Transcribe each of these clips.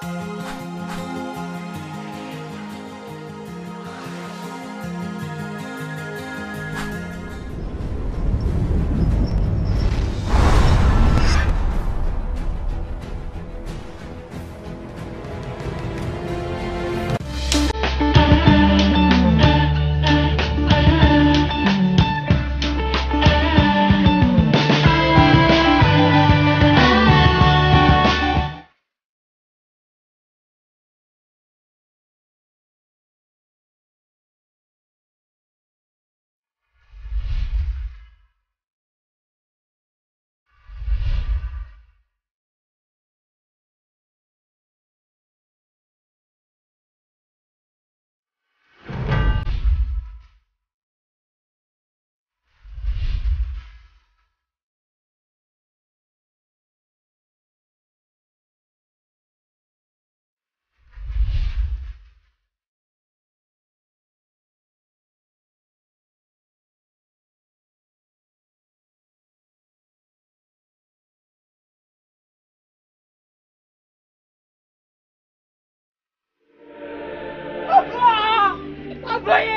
አባዬ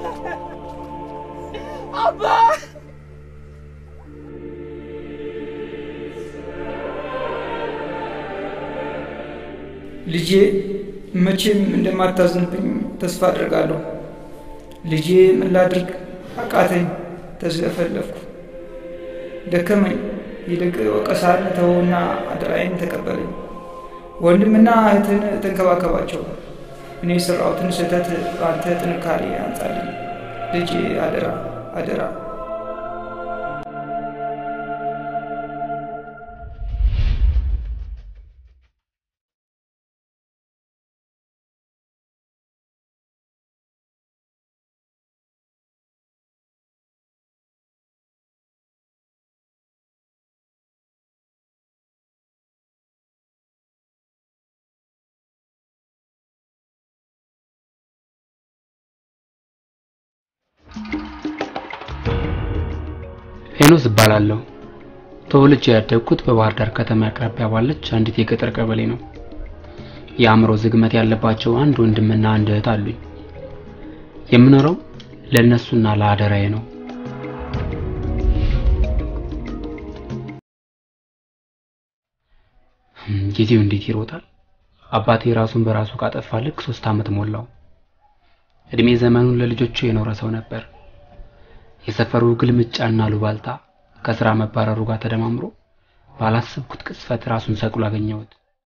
አባ ልጄ መቼም እንደማታዝንብኝ ተስፋ አድርጋለሁ። ልጄ ምን ላድርግ አቃተኝ፣ ተዝለፈለፍኩ፣ ደከመኝ። ይልቅ ወቀሳን ተወውና አደራዬን ተቀበለኝ። ወንድምና እህትን ተንከባከባቸው። እኔ የሰራሁትን ስህተት በአንተ ጥንካሬ አንጻልኝ። ልጄ አደራ አደራ። ሄኖስ እባላለሁ። ተወልጄ ያደግኩት በባህር ዳር ከተማ አቅራቢያ ባለች አንዲት የገጠር ቀበሌ ነው። የአእምሮ ዝግመት ያለባቸው አንድ ወንድምና አንድ እህት አሉኝ። የምኖረው ለእነሱና ለአደራዬ ነው። ጊዜው እንዴት ይሮጣል! አባቴ ራሱን በራሱ ካጠፋ ልክ ሶስት ዓመት ሞላው። እድሜ ዘመኑን ለልጆቹ የኖረ ሰው ነበር። የሰፈሩ ግልምጫና ሉባልታ ከስራ መባረሩ ጋር ተደማምሮ ባላሰብኩት ቅጽበት ራሱን ሰቅሎ አገኘሁት።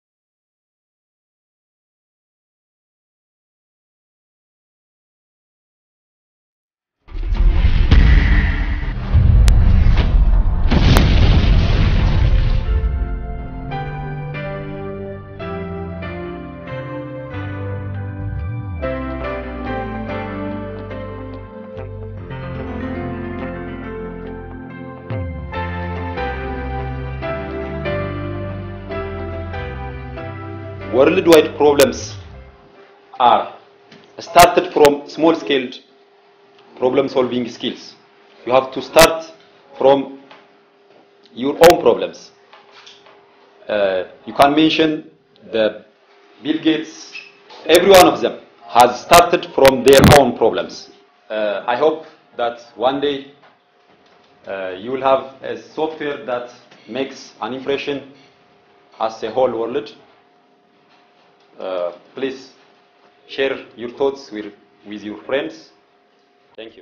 worldwide problems are started from small scaled problem solving skills. You have to start from your own problems. Uh, you can mention the Bill Gates, every one of them has started from their own problems. Uh, I hope that one day uh, you will have a software that makes an impression as a whole world uh, please share your thoughts with, with your friends. Thank you.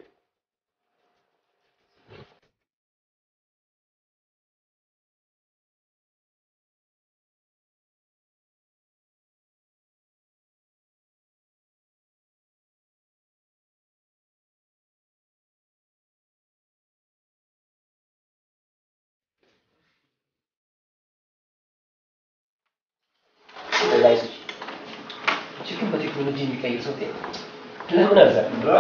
ችግር በቴክኖሎጂ የሚቀይር ሰው ለምን አዘ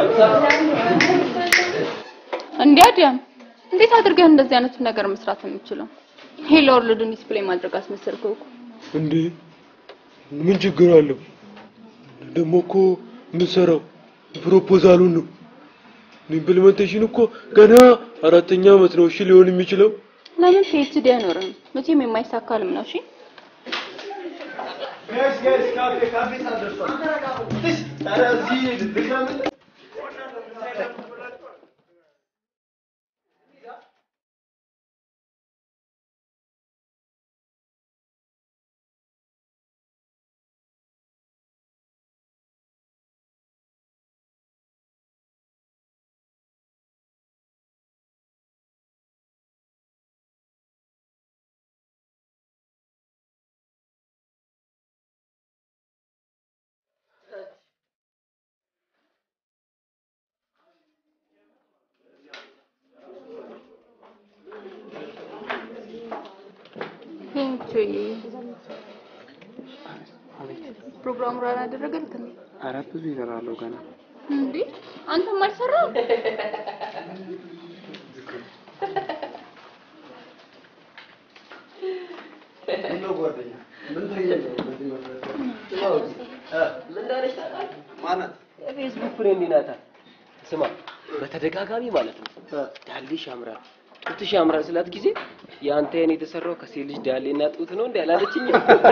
እንዴ አዲያም እንዴት አድርገህ እንደዚህ አይነቱን ነገር መስራት የምችለው? ሄሎ ወርልድን ዲስፕሌይ ማድረግ አስመሰልከው እኮ። እንዴ ምን ችግር አለው? ደግሞ እኮ የምንሰራው ፕሮፖዛሉን ነው። ኢምፕሊሜንቴሽን እኮ ገና አራተኛ ዓመት ነው። እሺ ሊሆን የሚችለው ለምን ፒኤችዲ አይኖርም? መቼም የማይሳካ ህልም ነው። እሺ ሄንቹይ ፕሮግራሙ ራን አደረገልክ እንዴ? ኧረ ብዙ ይሰራለሁ ገና። እንዴ አንተም አልሰራም? ምን እንዳለች ታውቃለህ? ማናት? የፌስቡክ ፍሬንድ ናታ። ስማ በተደጋጋሚ ማለት ነው ዳሌሽ ያምራል፣ ጡትሽ ያምራል ስላት ጊዜ የአንተ የኔ የተሰራው ከሴት ልጅ ዳሌና ጡት ነው እንዴ አላለችኝ?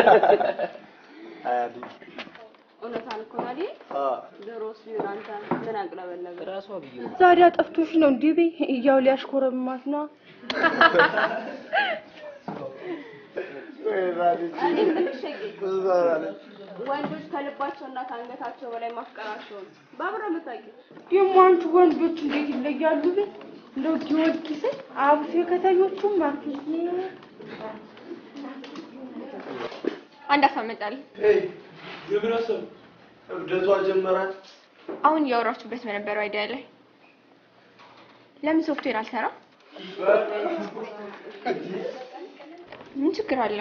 እውነታን እኮ ነው አይደል? ድሮስ ቢሆን አንተ ምን አቅለበለበ? ራሷ ብዬ ነው። ዛሬ ጠፍቶሽ ነው እንዲህ በይ እያው ሊያሽኮረማት ነው። ወንዶች ከልባቸውና ከአንገታቸው በላይ ማፍቀራቸውን በአብረ የምታውቂው ደግሞ አንቺ ወንዶች እንዴት ይለያሉ? በይ እንደው ጊዮርጊስን አብሶ የከተኞቹም ማርኬት አንድ አሳመጣል የምን ሀሳብ እብደቷ ጀመራት። አሁን እያወራችሁበት በነበረው አይዲያ ላይ ለምን ሶፍትዌር አልሰራ? ምን ችግር አለ?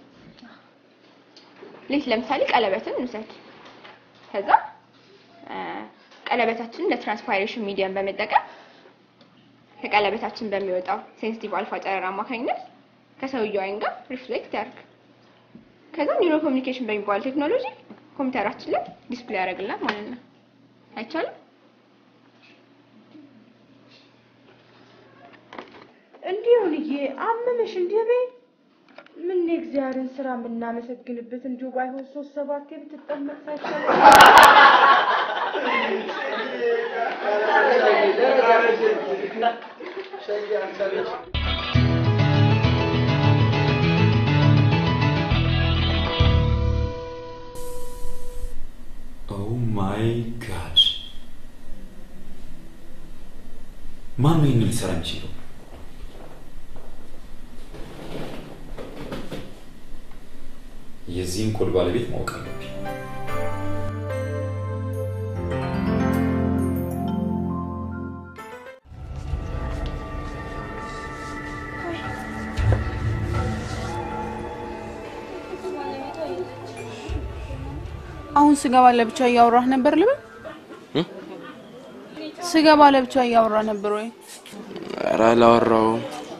ሌት ለምሳሌ ቀለበትን እንውሰድ። ከዛ እ ቀለበታችንን ለትራንስፓይሬሽን ሚዲየም በመጠቀም ከቀለበታችን በሚወጣው ሴንሲቲቭ አልፋ ጨረር አማካኝነት ከሰውየው አይን ጋር ሪፍሌክት ያርግ። ከዛ ኒውሮ ኮሚኒኬሽን በሚባል ቴክኖሎጂ ኮምፒውተራችን ላይ ዲስፕሌይ ያደርግልናል ማለት ነው። አይቻልም? እንዲሁ ልዬ አመመሽ እንዲህ በይ ምን የእግዚአብሔርን ስራ የምናመሰግንበት እንዲሁ ባይሆን ሶስት ሰባቴ ብትጠመቅ ሳይሻል ኦ ማይ ጋድ! ማን ነው ይህንን ሊሰራ የሚችለው? የዚህን ኮድ ባለቤት ማወቅ አለብኝ። አሁን ስገባ ለብቻ እያወራህ ነበር ልበል? ስገባ ለብቻ እያወራህ ነበር ወይ? ኧረ አላወራሁም።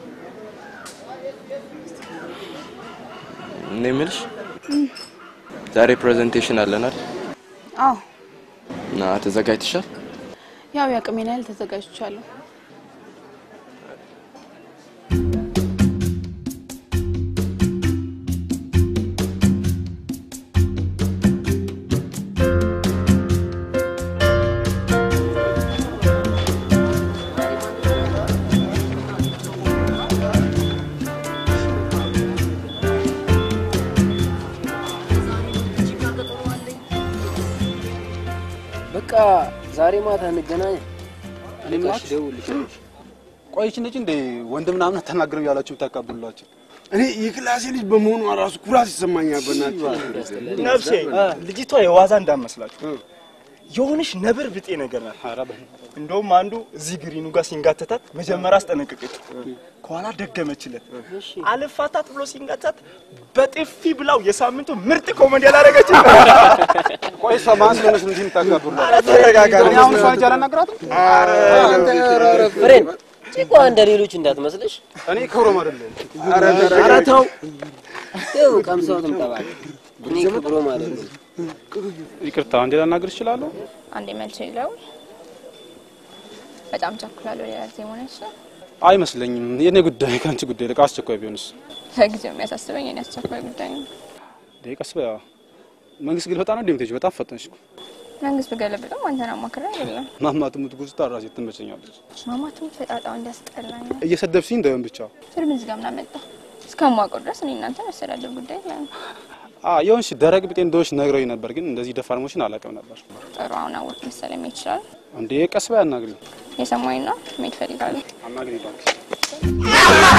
እኔ የምልሽ ዛሬ ፕሬዘንቴሽን አለናል አዎ፣ እና ተዘጋጅተሻል? ያው የአቅሜን ያህል ተዘጋጅቻለሁ። በቃ ዛሬ ማታ እንገናኝ። ልካሽ ደውልልሽ። ቆይች ልጅ እንዴ ወንድ ምናምን አተናግረው ያላችሁ ብታቃብሉላቸው እኔ የክላሴ ልጅ በመሆኑ ራሱ ኩራት ይሰማኛል። በእናትህ ነፍሴ ልጅቷ የዋዛ እንዳመስላችሁ የሆነሽ ነብር ብጤ ነገር ናት። እንደውም አንዱ እዚህ ግሪኑ ጋር ሲንጋተታት መጀመሪያ አስጠነቀቀች፣ ከኋላ ደገመችለት። አልፋታት ብሎ ሲንጋተታት በጥፊ ብላው የሳምንቱ ምርጥ ኮሜዲ ያላረገች። ቆይ ሰማን ስለሆነች እንዲህ የምታቃብሉላት ኧረ ተረጋጋ። እኔ አሁን እሷ ሂጅ አላናግራትም? ፍሬን ጭቋ እንደ ሌሎች እንዳትመስልሽ። እኔ ክብሮም አይደለም። ኧረ ተው ይኸው ቀምሰው ትምጠባል። እኔ ክብሮም አይደለም። ይቅርታ እንዴ ላናግር እችላለሁ? አንዴ መልስ ይለው በጣም ቸኩላለሁ። ሌላ ጊዜ ሆነች ነው አይመስለኝም። የኔ ጉዳይ ከአንቺ ጉዳይ ልቅ አስቸኳይ ቢሆንስ? ለጊዜው የሚያሳስበኝ የኔ አስቸኳይ ጉዳይ ነው። እንዴ ቀስ በያ መንግስት ግልበጣ ነው እንደምትሄጂው? በጣም ፈጠንሽ እኮ። መንግስት ብገለብጥም አንተን አማክሬ አይደለም። ማማ ትሙት ጉዝታ ራሴ ትመቸኛለች። ማማቱም ፈጣጣው እንዲያስጠላኝ ነው። እየሰደብሽኝ እንዳይሆን ብቻ። ፊልም እዚህ ጋር ምን አመጣ? እስከማውቀው ድረስ እኔ እናንተ መስተዳደር ጉዳይ ላይ ነው። አ የሆንሽ ደረቅ ቢጤ እንደሆንሽ ነግረውኝ ነበር፣ ግን እንደዚህ ደፋር መሆንሽን አላውቅም ነበር። ጥሩ አሁን አወቅ መሰለኝ መሄድ ይችላል። እንዴ ቀስ በይ አናግሪኝ። የሰማኝ ነው መሄድ እፈልጋለሁ። አናግሪኝ እባክሽ።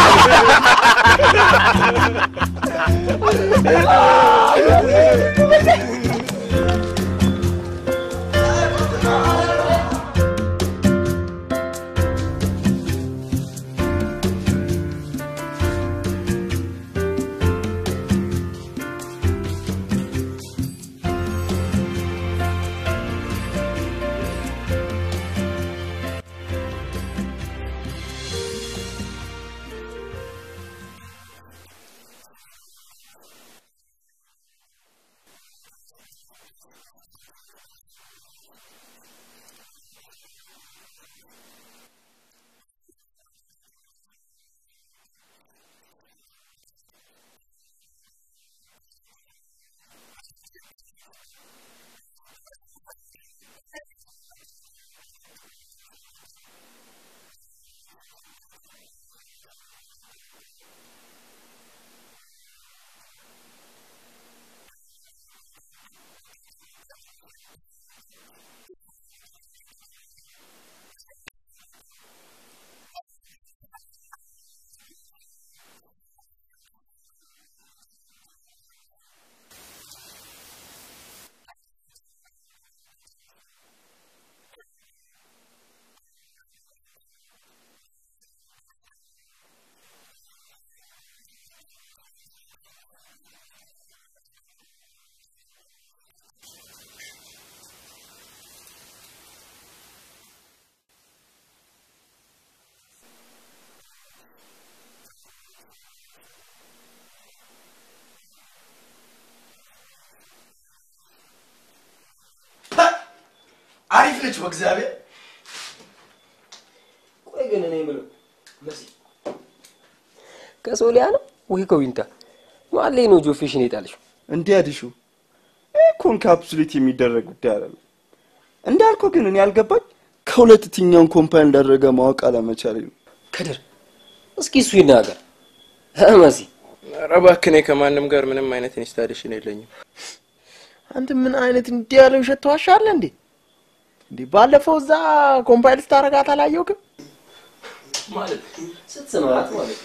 አሪፍ ነች በእግዚአብሔር። ቆይ ግን እኔ የምለው መሲ ከሶሊያ ነው ወይ ከዊንታ ማን ላይ ነው ጆፌሽን የጣልሽው? እንዲህ አዲሹ እኮ ኢንካፕሱሌት የሚደረግ ጉዳይ አይደለም። እንዳልከው ግን እኔ ያልገባኝ ከሁለት የትኛውን ኮምፓይል እንዳደረገ ማወቅ አለመቻሌ ነው። ከድር እስኪ እሱ ይናገር እ መሲ ኧረ እባክህ እኔ ከማንም ጋር ምንም አይነት ኢንስታሌሽን የለኝም። አንተ ምን አይነት እንዲህ ያለ ውሸት ተዋሻለህ እንዴ? እንዴ ባለፈው እዛ ኮምፓይል ስታረጋት አላየውክም? ማለት ስትሰማት ማለት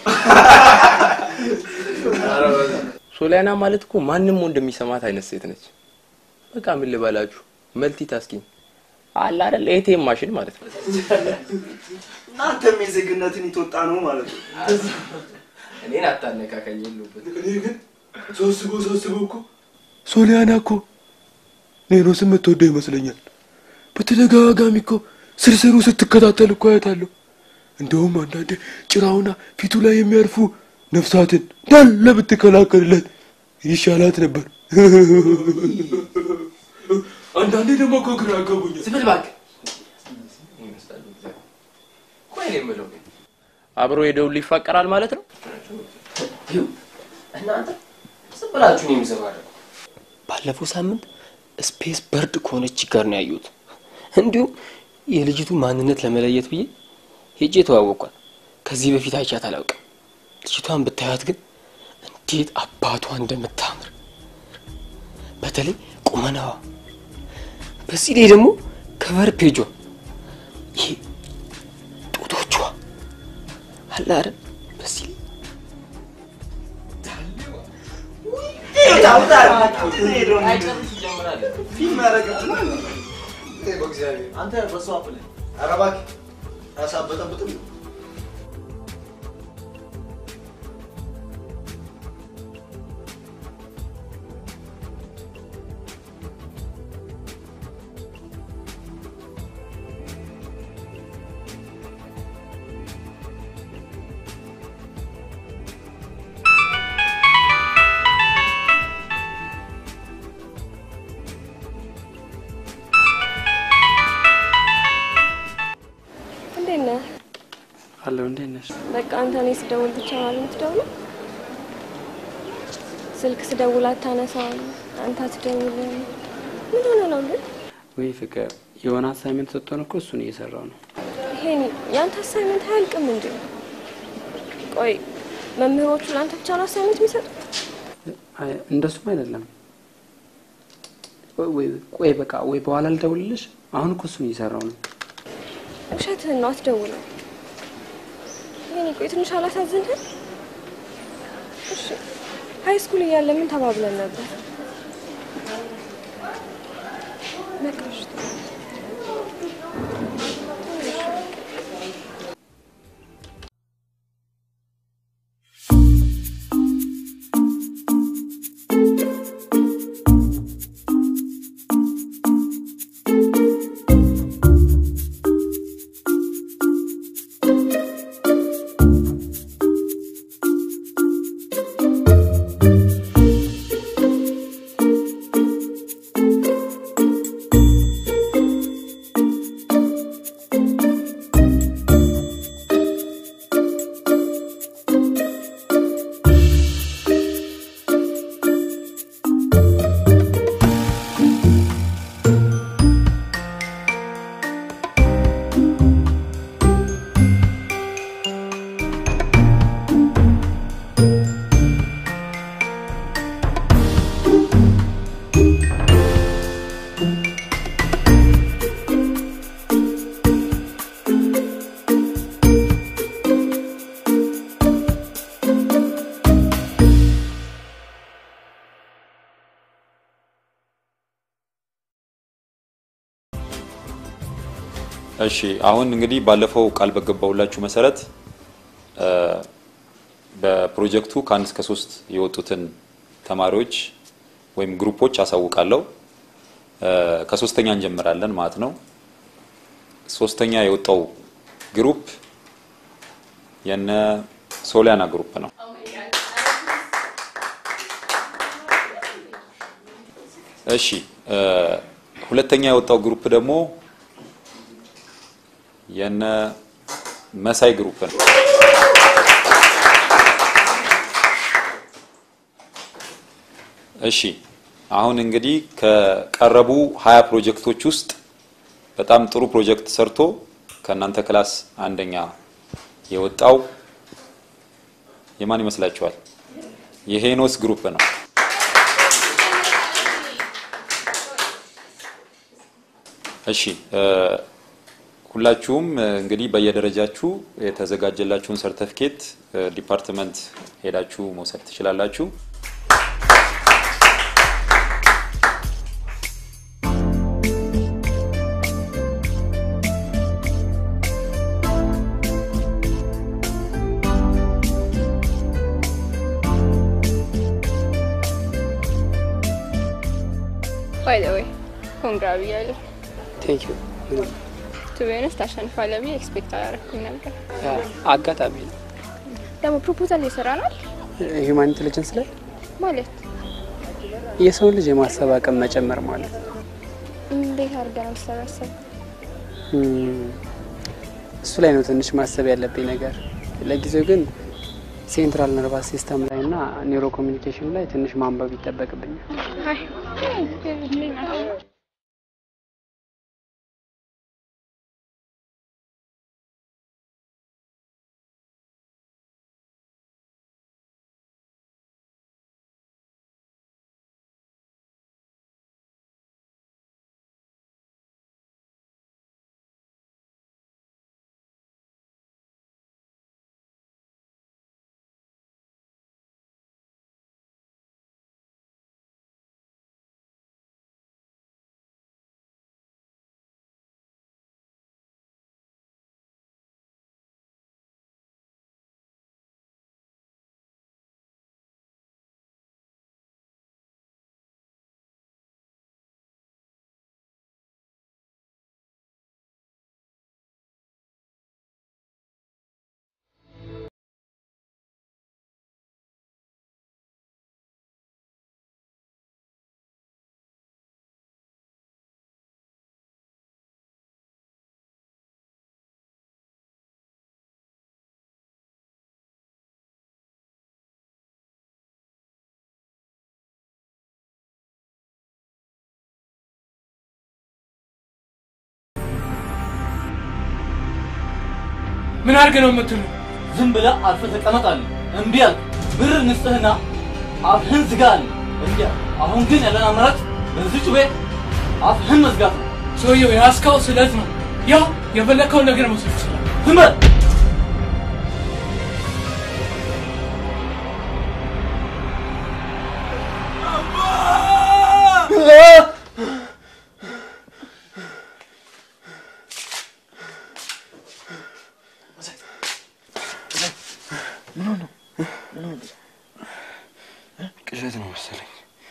ሶሊያና ማለት እኮ ማንም ወንድ የሚሰማት አይነት ሴት ነች። በቃ ምን ልበላችሁ መልቲ ታስኪኝ አለ አይደል ኤቲኤም ማሽን ማለት ነው። እናንተም የዜግነትን የተወጣ ነው ማለት ነው። እኔን አታነካከኝ የሉበት እኔ ግን ሳስበው ሳስበው እኮ ሶሊያና እኮ ኔኖስን የምትወደው ይመስለኛል። በተደጋጋሚ እኮ ስርስሩ ስትከታተል እኮ አያታለሁ። እንደውም አንዳንዴ ጭራውና ፊቱ ላይ የሚያርፉ ነፍሳትን እንዳለ ብትከላከልለት ይሻላት ነበር። አንዳንዴ ደግሞ እኮ ግራ ያጋቡኛል። ዝም በል እባክህ። ቆይ እኔ የምለው ግን አብሮ ሄደውል ይፋቀራል ማለት ነው? እናንተ ዝም ብላችሁ ነው የምዘባረቁ። ባለፈው ሳምንት ስፔስ በርድ ከሆነች ጋር ነው ያየሁት። እንዲሁም የልጅቱ ማንነት ለመለየት ብዬ ሄጄ ተዋወቋል። ከዚህ በፊት አይቻት አላውቅም። ልጅቷን ብታያት ግን እንዴት አባቷ እንደምታምር በተለይ ቁመናዋ፣ በዚህ ላይ ደግሞ ከቨር ፔጇ ይሄ ጡቶቿ አለ አይደል? በዚህ ላይ አንተ በሷ አፍለ ኧረ እባክህ ያሳበጠብጥም እንዴት ነህ? አለው እንዴት ነሽ? በቃ አንተ እኔ ስደውል ብቻ ነው የምትደውለው? ስልክ ስደውል አታነሳም፣ አንተ አትደውልም። ምን ሆነ ነው ግን? ወይ ፍቅር፣ የሆነ አሳይመንት ሰጥቶን እኮ እሱን እየሰራው ነው። ይሄኔ ያንተ አሳይመንት አያልቅም እንዴ? ቆይ መምህሮቹ ለአንተ ብቻ ነው አሳይመንት የሚሰጡት? አይ፣ እንደሱም አይደለም። ወይ- ወይ ቆይ በቃ ወይ በኋላ ልደውልልሽ። አሁን እኮ እሱን እየሰራው ነው። ውሸትህን ነው፣ አትደውልም። ይሄኔ ቆይ ትንሽ አላሳዝንህም? እሺ ሀይ ስኩል እያለ ምን ተባብለን ነበር? በቃ እሺ። እሺ አሁን እንግዲህ ባለፈው ቃል በገባሁላችሁ መሰረት እ፣ በፕሮጀክቱ ከአንድ እስከ ሶስት የወጡትን ተማሪዎች ወይም ግሩፖች አሳውቃለሁ። እ፣ ከሶስተኛ እንጀምራለን ማለት ነው። ሶስተኛ የወጣው ግሩፕ የነ ሶሊያና ግሩፕ ነው። እሺ እ፣ ሁለተኛ የወጣው ግሩፕ ደግሞ የነ መሳይ ግሩፕ ነው። እሺ አሁን እንግዲህ ከቀረቡ ሀያ ፕሮጀክቶች ውስጥ በጣም ጥሩ ፕሮጀክት ሰርቶ ከእናንተ ክላስ አንደኛ የወጣው የማን ይመስላችኋል? የሄኖስ ግሩፕ ነው። እሺ እ፣ ሁላችሁም እ፣ እንግዲህ በየደረጃችሁ የተዘጋጀላችሁን ሰርተፊኬት ዲፓርትመንት ሄዳችሁ መውሰድ ትችላላችሁ። ባይ ዘ ወይ ኮንግራ ብያለሁ። ቴንክ ዩ። ቱ ቢ ኦነስት ታሸንፋለህ ብዬ ኤክስፔክት አላደረኩም ነበር። አጋጣሚ ነው። ደግሞ ፕሮፖዛል እየሰራ ነው ሂውማን ኢንቴሊጀንስ ላይ ማለት የሰውን ልጅ የማሰብ አቅም መጨመር ማለት ነው። እንዴት አድርገህ ነው የምትሰበሰብ? እም፣ እሱ ላይ ነው ትንሽ ማሰብ ያለብኝ ነገር። ለጊዜው ግን ሴንትራል ነርቫስ ሲስተም ላይ እና ኒውሮ ኮሚኒኬሽን ላይ ትንሽ ማንበብ ይጠበቅብኛል። አይ ምን አድርገህ ነው የምትሉ? ዝም ብለህ አርፈህ ተቀመጥ አለ። እምቢ አልክ። ብር እንስጥህና አፍህን ዝጋ አለ። እምቢ አልክ። አሁን ግን ያለን አማራጭ በዚህ ጩቤ አፍህን መዝጋት ነው። ሰውየው የያዝከው ስለት ነው። ያው የፈለግከውን ነገር መውሰድ ይችላል። ዝም በል። ምን ሆነ? ምን ሆነ? ቅዠት ነው መሰለኝ።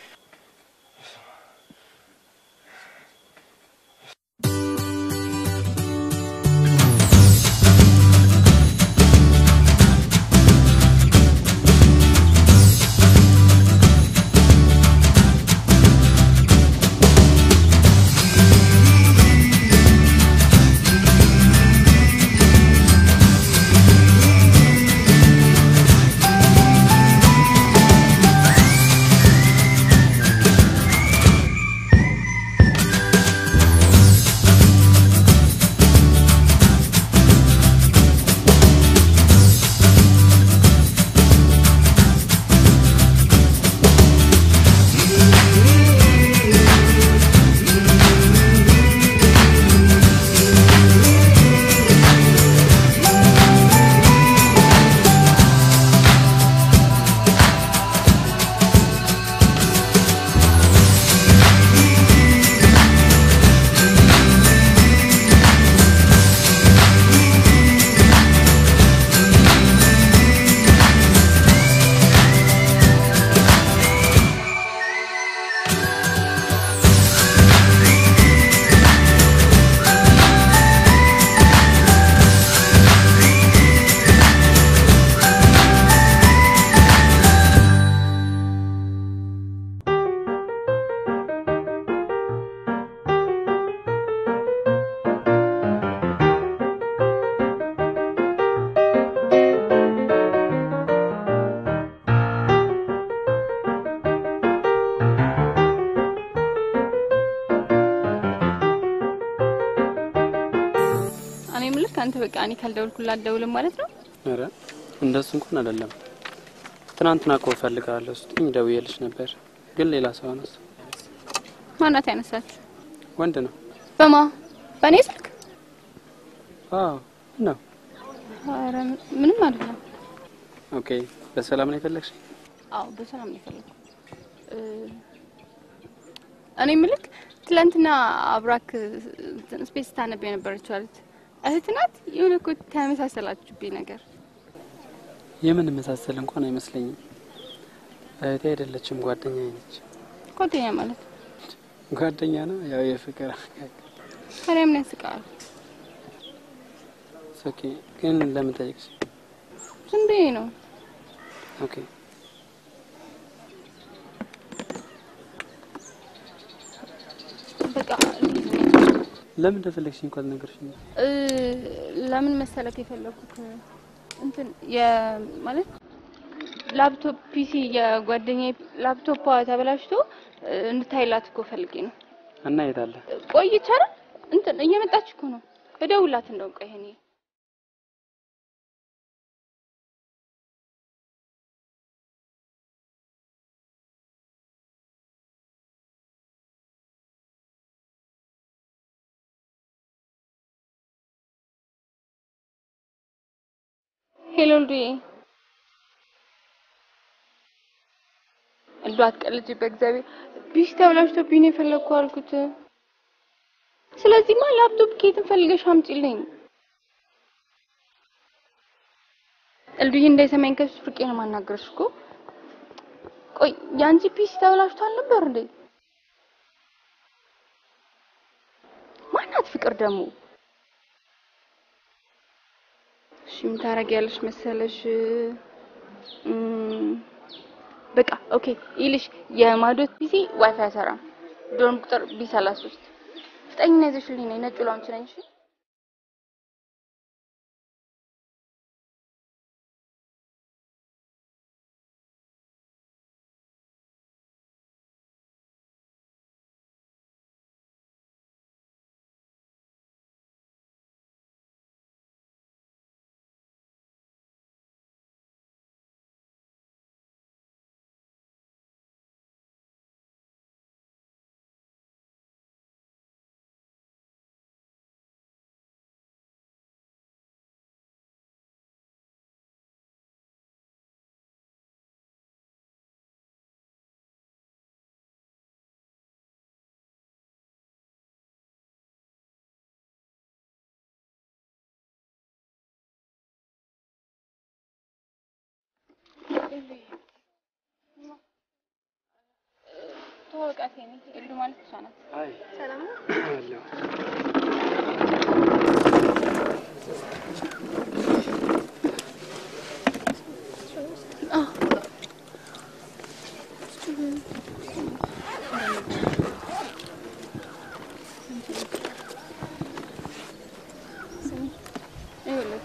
እኔ የምልህ አንተ በቃ እኔ ካልደወልኩላት አትደውልም ማለት ነው? ኧረ እንደሱ እንኳን አይደለም። ትናንትና እኮ እፈልግሃለሁ ስትኝ ደውዬልሽ ነበር፣ ግን ሌላ ሰው አነሳ። ማናት ያነሳችሁ? ወንድ ነው። በማ በእኔ ስልክ? አዎ ነው። ኧረ ምንም አይደለም። ኦኬ፣ በሰላም ነው የፈለግሽ? አዎ በሰላም ነው የፈለኩት። እ፣ እኔ የምልህ ትላንትና አብራክ እንትን ስፔስ ስታነብ የነበረችው አለች እህት ናት? የሆነ እኮ ተመሳሰላችሁብኝ ነገር። የምን መሳሰል እንኳን አይመስለኝም። እህቴ አይደለችም፣ ጓደኛዬ ነች። ጓደኛ ማለት ጓደኛ ነው፣ ያው የፍቅር ታዲያ ምን ያስቃል? ኦኬ። ግን ለምን ጠየቅሽ? ዝም ብዬ ነው። ኦኬ በቃ ለምን እንደፈለግሽኝ እንኳን ነገርሽኝ። እ፣ ለምን መሰለክ የፈለኩት እንትን የ ማለት ላፕቶፕ ፒሲ የጓደኛዬ ላፕቶፓ ተበላሽቶ እ፣ እንድታይላት እኮ ፈልጌ ነው። እና የት አለ? ቆይ ይቻላል እንትን እየመጣች እኮ ነው። እደውልላት እንደውም ቆይ እኔ ሄሎ ልዱዬ፣ እንደው አትቀልጂ በእግዚአብሔር። ቢሽ ተብላሽቶብኝ ነው የፈለግኩ አልኩት። ስለዚህማ ላፕቶፕ ከየትም ፈልገሽ አምጪልኝ። እልዱዬ እንዳይሰማኝ ከሱ ፍርቄ ነው ማናገርሽ እኮ። ቆይ የአንቺ ፒሲ ተብላሽቶ አልነበር እንዴ? ማናት ፍቅር ደግሞ? እሺ ምን ታደርጊያለሽ መሰለሽ? እም፣ በቃ ኦኬ ይልሽ የማዶት ፒሲ ዋይፋይ አይሰራም። ዶርም ቁጥር ቢ ሰላሳ ሶስት ስጠኝና ይዘሽልኝ ነይ። ነጩ ላውንች ነኝ። እሺ ተወቃት የኔ ኤልዱ ማለት እሷ ናት። አይ ሰላም ነው? አለሁ። ይኸውልህ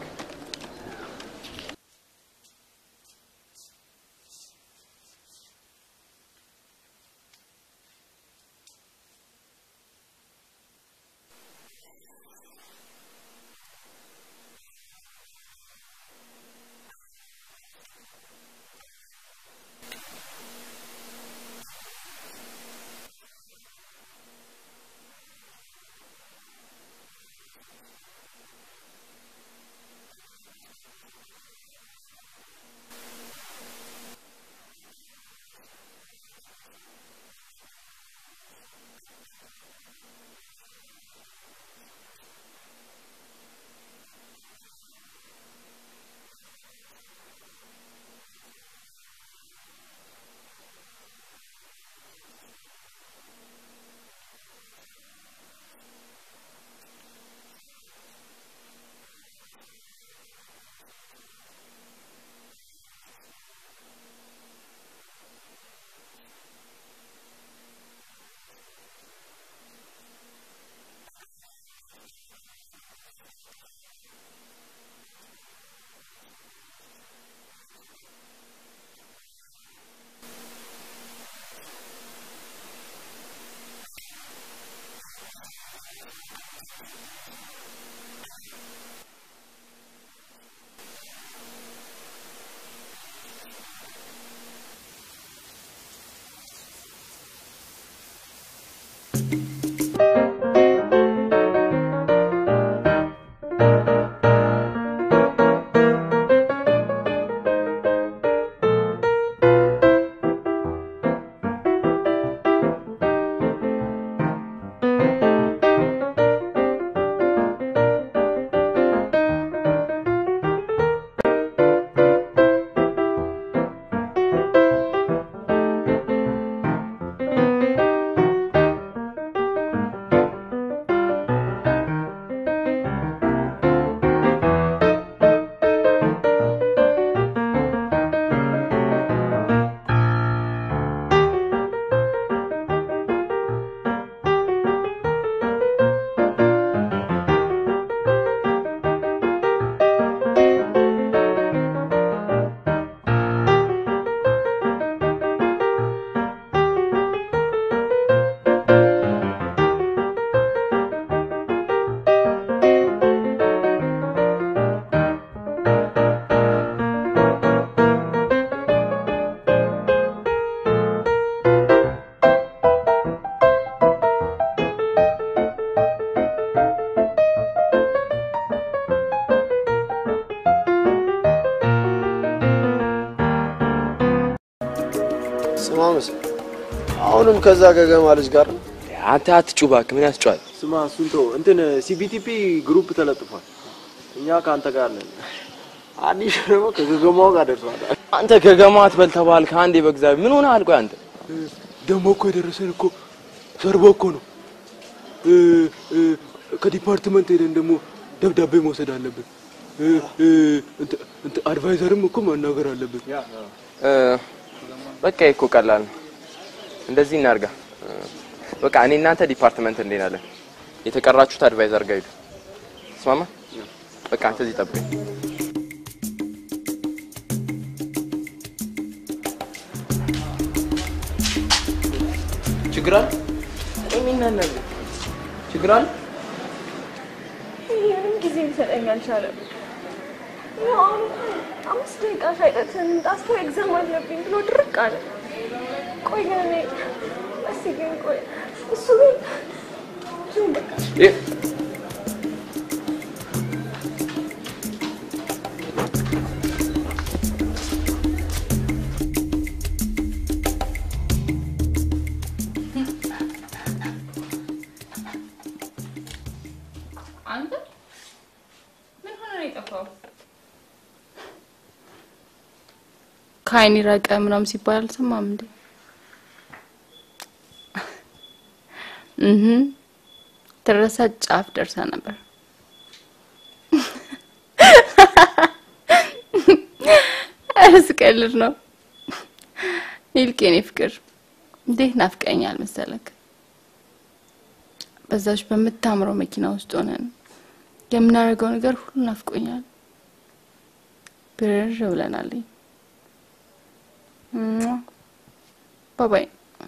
ስማ መስ አሁንም ከዛ ገገማ ልጅ ጋር ነው? አንተ አትጩህ እባክህ፣ ምን ያስጨዋል? ስማ እሱን ተው። እንትን ሲቢቲፒ ግሩፕ ተለጥፏል። እኛ ከአንተ ጋር ነን። አዲስ ደግሞ ከገገማው ጋር ደርሷል። አንተ ገገማ አትበል ተባልክ አንዴ። በእግዚአብሔር ምን ሆነሃል? ቆይ አንተ ደግሞ እኮ የደረሰን እኮ ሰርቦ እኮ ነው። እ እ ከዲፓርትመንት ሄደን ደግሞ ደብዳቤ መውሰድ አለብን። እ እ እንትን እንትን አድቫይዘርም እኮ ማናገር አለብን። እ፣ በቃ ይሄ እኮ ቀላል ነው። እንደዚህ እናርጋ። እ፣ በቃ እኔ እናንተ ዲፓርትመንት እንሄዳለን። የተቀራችሁት አድቫይዘር ጋር ሂዱ። ተስማማ? በቃ አንተ እዚህ ጠብቀኝ። ችግር አለ? የሚናነብ ችግር አለ? ምንም ጊዜ ሊሰጠኝ አልቻለም። ያው አሁን እንኳን አምስት ደቂቃ ሳይጠትን ጣስቶ ኤግዛም አለብኝ ብሎ ድርቅ አለ። ቆይ ግን እኔ እስኪ ግን ቆይ እሱ ግን ጁን በቃ ይህ አንተ ምን ሆነ ነው የጠፋው? ከአይን ራቀ ምናምን ሲባል አልሰማም እንዴ? እህ ትረሳ ጫፍ ደርሳ ነበር። እስቀልድ ነው። ይልቅ የኔ ፍቅር እንዴት ናፍቀኛል መሰለክ። በዛች በምታምረው መኪና ውስጥ ሆነን የምናደርገው ነገር ሁሉ ናፍቆኛል። ብርር ብለናል። ባባይ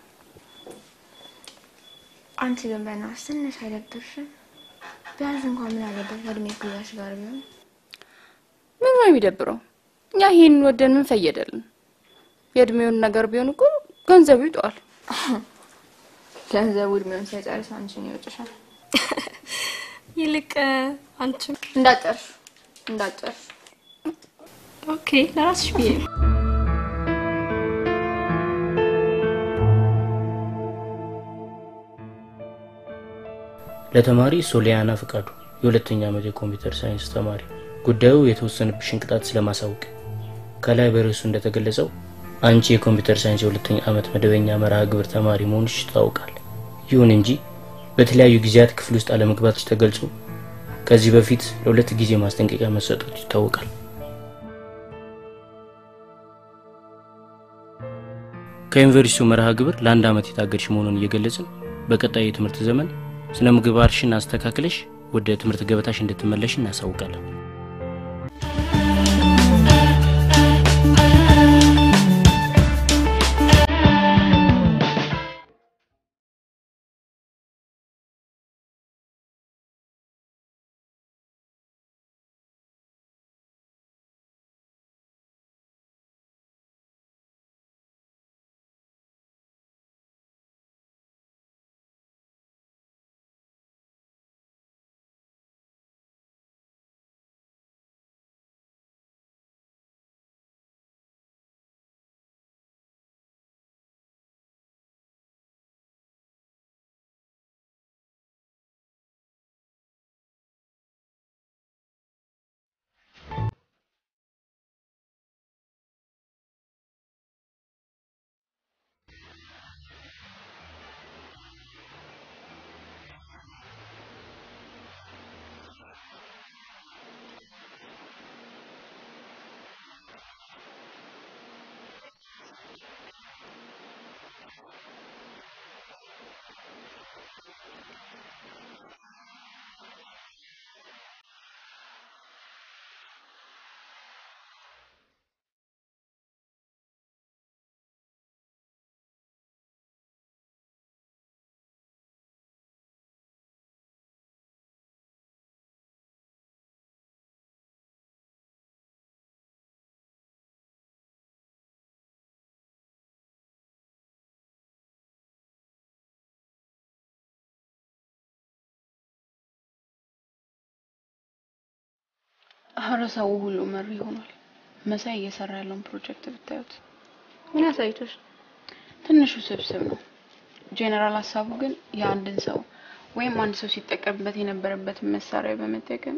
አንቺ ግን በእናትሽ ትንሽ አይደብርሽም? ቢያንስ እንኳን ምን አለበት ከእድሜ እኩያሽ ጋር ቢሆን። ምን ነው የሚደብረው? እኛ ይሄንን ወደን ምን ፈየደልን? የእድሜውን ነገር ቢሆን እኮ ገንዘቡ ይጠዋል። ገንዘቡ እድሜውን ሳይጨርስ አንቺን ይወጭሻል። ይልቅ አንቺም እንዳጨርሽ እንዳጨርሽ ኦኬ፣ ለራስሽ ብዬ ነው። ለተማሪ ሶሊያና ፍቃዱ የሁለተኛ ዓመት የኮምፒውተር ሳይንስ ተማሪ ጉዳዩ የተወሰነብሽን ቅጣት ስለማሳወቅ ከላይ በርዕሱ እንደተገለጸው አንቺ የኮምፒውተር ሳይንስ የሁለተኛ ዓመት መደበኛ መርሃ ግብር ተማሪ መሆንሽ ይታወቃል። ይሁን እንጂ በተለያዩ ጊዜያት ክፍል ውስጥ አለመግባትሽ ተገልጾ ከዚህ በፊት ለሁለት ጊዜ ማስጠንቀቂያ መሰጠቱ ይታወቃል። ከዩኒቨርሲቲው መርሃ ግብር ለአንድ ዓመት የታገድሽ መሆኑን እየገለጽን በቀጣይ የትምህርት ዘመን ስነ ምግባርሽን አስተካክለሽ ወደ ትምህርት ገበታሽ እንድትመለሽ እናሳውቃለን። ኧረ ሰው ሁሉ መሪ ሆኗል። መሳይ እየሰራ ያለውን ፕሮጀክት ብታዩት ምን አሳይቶሽ? ትንሹ ስብስብ ነው። ጄኔራል ሀሳቡ ግን የአንድን ሰው ወይም አንድ ሰው ሲጠቀምበት የነበረበትን መሳሪያ በመጠቀም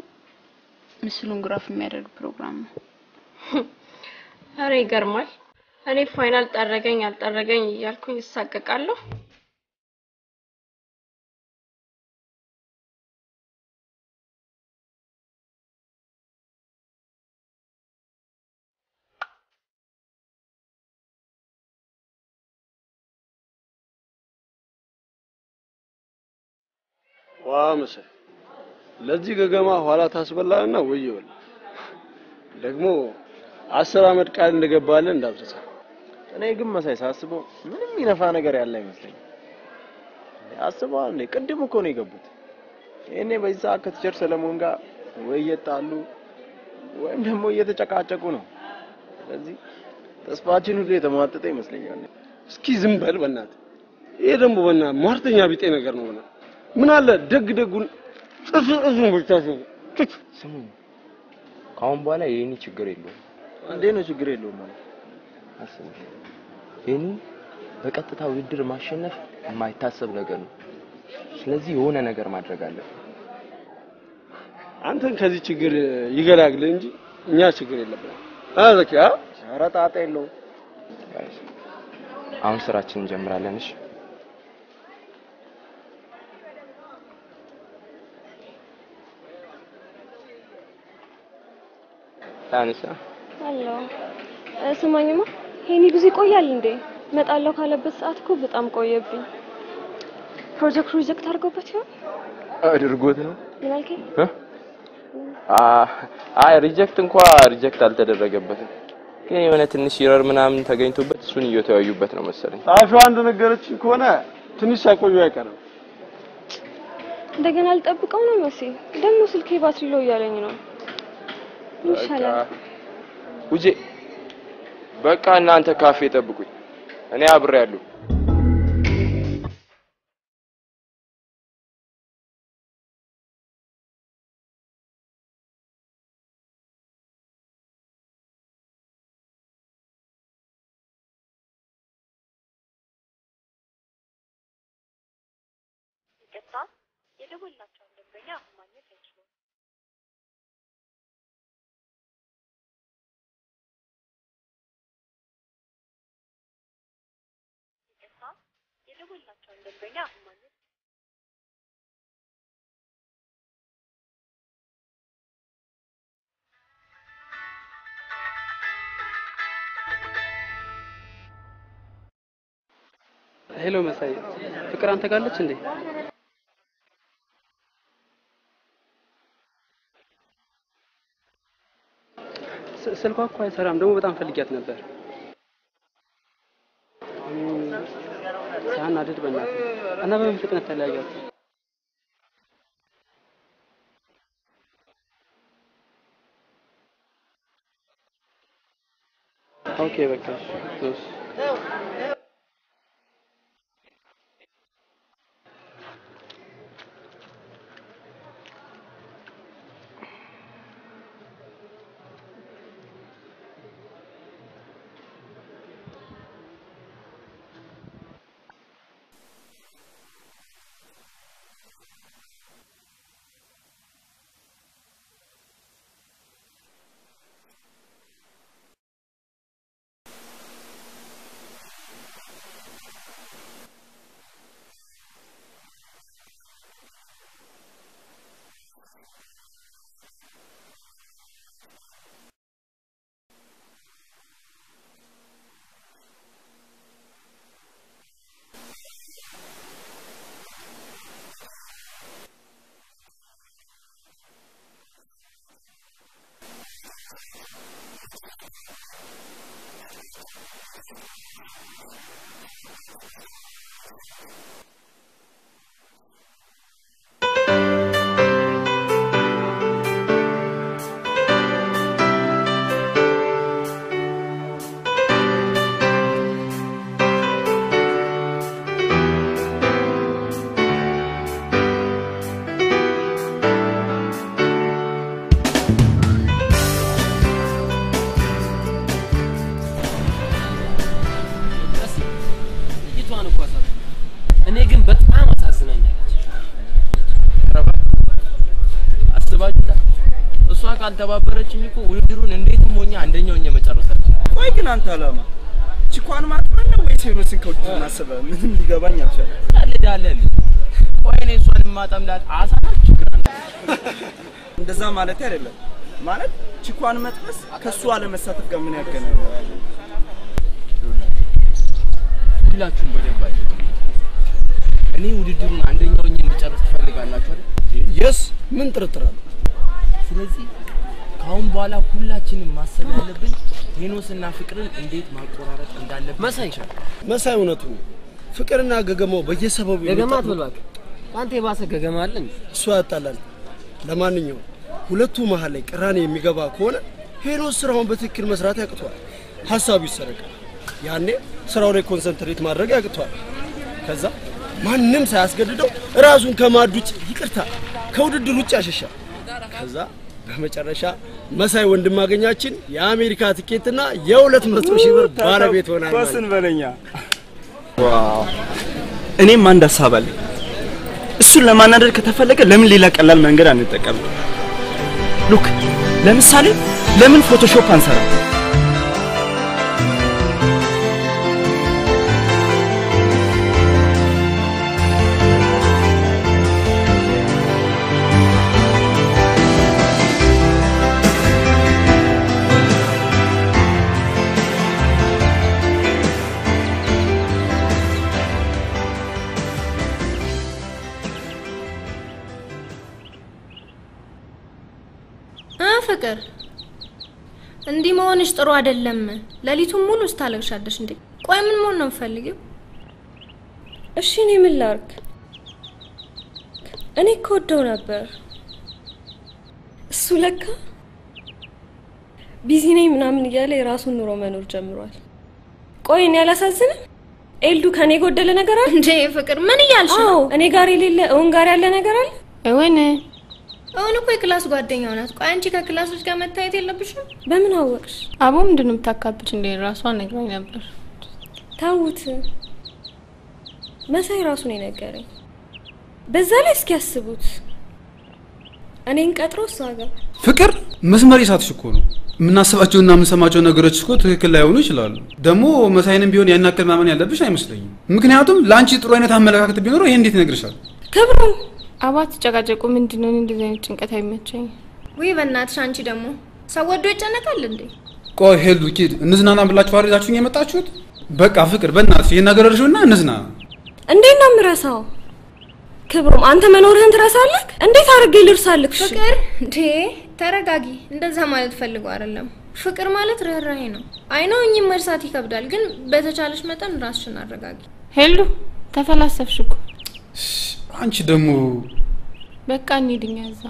ምስሉን ግራፍ የሚያደርግ ፕሮግራም ነው። አረ ይገርማል። እኔ ፋይናል ጠረገኝ አልጠረገኝ እያልኩኝ እሳቀቃለሁ። ዋ መሳይ ለዚህ ገገማ ኋላ ታስበላልና ወየውል ደግሞ አስር አመት ቃል እንደገባለን እንዳትረሳ። እኔ ግን መሳይ ሳስበው ምንም ይነፋ ነገር ያለ አይመስለኝም። አስበዋል እንዴ? ቅድም እኮ ነው የገቡት። ይሄኔ በዚህ ሰዓት ከቲቸር ሰለሞን ጋር ወይ እየጣሉ ወይም ደግሞ እየተጨቃጨቁ ነው። ስለዚህ ተስፋችን ሁሉ የተሟጠጠ ይመስለኛል። እስኪ ዝም በል በእናትህ። ይሄ ደግሞ በእናትህ ሟርተኛ ቢጤ ነገር ነው። በእናትህ ምን አለ ደግ ደጉን ጥፍ ጥፉን ብቻ ስሙ፣ ከአሁን በኋላ የኔ ችግር የለውም። እንዴት ነው ችግር የለውም ማለት? አስበሽ የኔ በቀጥታ ውድድር ማሸነፍ የማይታሰብ ነገር ነው። ስለዚህ የሆነ ነገር ማድረግ አለብን። አንተን ከዚህ ችግር ይገላግል እንጂ እኛ ችግር የለብንም። አ ዘኪ አ ኧረ ጣጣ የለውም። አሁን ስራችን እንጀምራለን። እሺ ታንሳ አሎ እ፣ ስማኝማ ይሄኔ ጊዜ ይቆያል እንዴ? እመጣለሁ ካለበት ሰዓት እኮ በጣም ቆየብኝ። ፕሮጀክት ሪጀክት አድርጎበት ይሆን አድርጎት ነው። ምን አልከኝ? እ? አ- አይ ሪጀክት እንኳ ሪጀክት አልተደረገበትም፣ ግን የሆነ ትንሽ ኢረር ምናምን ተገኝቶበት እሱን እየተወያዩበት ነው መሰለኝ። ጸሐፊዋ እንደነገረችኝ ከሆነ ትንሽ ሳይቆዩ አይቀርም። እንደገና ልጠብቀው ነው መሲ። ደግሞ ስልኬ ባትሪ ሎ እያለኝ ነው። ምን ይሻላል? ውጄ በቃ እናንተ ካፌ ጠብቁኝ፣ እኔ አብሬ ያለሁ። ይቅርታ፣ የደወላቸውን ደንበኛ አሁን ማግኘት አይችሉም። ይቅርታ፣ የደወላቸውን ደንበኛ አሁን ማግኘት ሄሎ መሳይ፣ ፍቅር አንተ ጋር አለች እንዴ? ስ- ስልኳ እኮ አይሰራም። ደግሞ በጣም ፈልጊያት ነበር። ሳናድድ በእናትህ እና በምን ፍጥነት ተለያያችሁ? ኦኬ በቃ እሺ፣ እሺ። ልጅቷን እኮ አሳብ እኔ ግን በጣም አሳዝናኛለች። አስባችሁታል? እሷ ካልተባበረችኝ እኮ ውድድሩን እንዴትም ሆኜ አንደኛው ሆኜ መጨረሳችን። ቆይ ግን አንተ አላማ ቺኳን ማጥመን ነው ወይስ ሄኖስን ከውድድር ማሰበህ? ምንም ሊገባኝ አልቻለም። ቀልዳለህ። ቆይ እኔ እሷን የማጠምዳት አሳ ናት ችግር አለ? እንደዛ ማለት አይደለም። ማለት ቺኳን መጥበስ ከሱ አለመሳተፍ ጋር ምን ያገናኛል? ሁላችሁም በደንብ አድርጉ። እኔ ውድድሩን አንደኛው ሆኜ እንድጨርስ ትፈልጋላችሁ አይደል? የስ ምን ጥርጥር አለ? ስለዚህ ከአሁን በኋላ ሁላችንም ማሰብ ያለብን ሄኖስና ፍቅርን እንዴት ማቆራረጥ እንዳለብን መሳይ መሳይ እውነቱ ነው። ፍቅርና ገገማው በየሰበቡ ገገማ የሚጣሉ- አትበል እባክህ። አንተ የባሰ ገገማ አለ እንዴ? እሱ ያጣላል። ለማንኛውም ሁለቱ መሀል ላይ ቅራኔ የሚገባ ከሆነ ሄኖስ ስራውን በትክክል መስራት ያቅቷል፣ ሀሳቡ ይሰረቃል። ያኔ ስራው ላይ ኮንሰንትሬት ማድረግ ያቅቷል። ከዛ ማንም ሳያስገድደው ራሱን ከማድ ውጭ ይቅርታ ከውድድር ውጭ ያሸሻል። ከዛ በመጨረሻ መሳይ ወንድማገኛችን የአሜሪካ ትኬትና የሁለት መቶ ሺህ ብር ባለቤት ሆናል። ማለት ኮስን በለኛ። ዋው! እኔም አንድ ሀሳብ አለኝ። እሱን ለማናደድ ከተፈለገ ለምን ሌላ ቀላል መንገድ አንጠቀምም? ሉክ ለምሳሌ ለምን ፎቶሾፕ አንሰራ? ፍቅር እንዲህ መሆንሽ ጥሩ አይደለም። ሌሊቱን ሙሉ ስታለቅሻለሽ እንዴ? ቆይ ምን መሆን ነው የምፈልጊው? እሺ እኔ ምን ላርግ? እኔ እኮ ወደው ነበር። እሱ ለካ ቢዚ ነኝ ምናምን እያለ የራሱን ኑሮ መኖር ጀምሯል። ቆይ እኔ አላሳዝንም? ኤልዱ ከኔ የጎደለ ነገር አለ እንዴ? ፍቅር ምን እያልሽ ነው? አዎ እኔ ጋር የሌለ እውን ጋር ያለ ነገር አለ። እውን እውን እኮ የክላስ ጓደኛው ናት። ቆይ አንቺ ከክላስ ልጅ ጋር መታየት የለብሽም? በምን አወቅሽ? አቦ ምንድን ነው የምታካብች እንዴ? ራሷ ነግራኝ ነበር። ታውት መሳይ ራሱ ነው የነገረኝ። በዛ ላይ እስኪ ያስቡት እኔን ቀጥሮ እሷ ጋር ፍቅር መስመር ይሳትሽ እኮ ነው። የምናስባቸውና የምንሰማቸው ነገሮች እኮ ትክክል ላይሆኑ ይችላሉ። ደግሞ መሳይንም ቢሆን ያን ያክል ማመን ያለብሽ አይመስለኝም። ምክንያቱም ለአንቺ ጥሩ አይነት አመለካከት ቢኖረው ይሄ እንዴት ይነግርሻል? ክብሩ አባት ተጨቃጨቁ። ምንድን ነው? እኔ እንደዚህ አይነት ጭንቀት አይመቸኝ። ውይ በእናትሽ አንቺ ደግሞ ሰው ወዶ ይጨነቃል እንዴ? ቆይ ሄሉ ኪድ እንዝናና ብላችሁ አሪዛችሁኝ የመጣችሁት? በቃ ፍቅር በእናትሽ ይሄን ነገር እርሺውና እንዝናና። እንዴት ነው የምረሳው? ክብሩም አንተ መኖርህን ትረሳለህ? እንዴት አድርጌ ልርሳልህ? እሺ? ፍቅር እንዴ ተረጋጊ። እንደዛ ማለት ፈልጎ አይደለም። ፍቅር ማለት ርህራሄ ነው። አይኖ እኚህ መርሳት ይከብዳል፣ ግን በተቻለሽ መጠን ራስሽን አረጋጊ። ሄሉ ተፈላሰፍሽ እኮ። አንቺ ደግሞ በቃ እንሂድኛ እዛ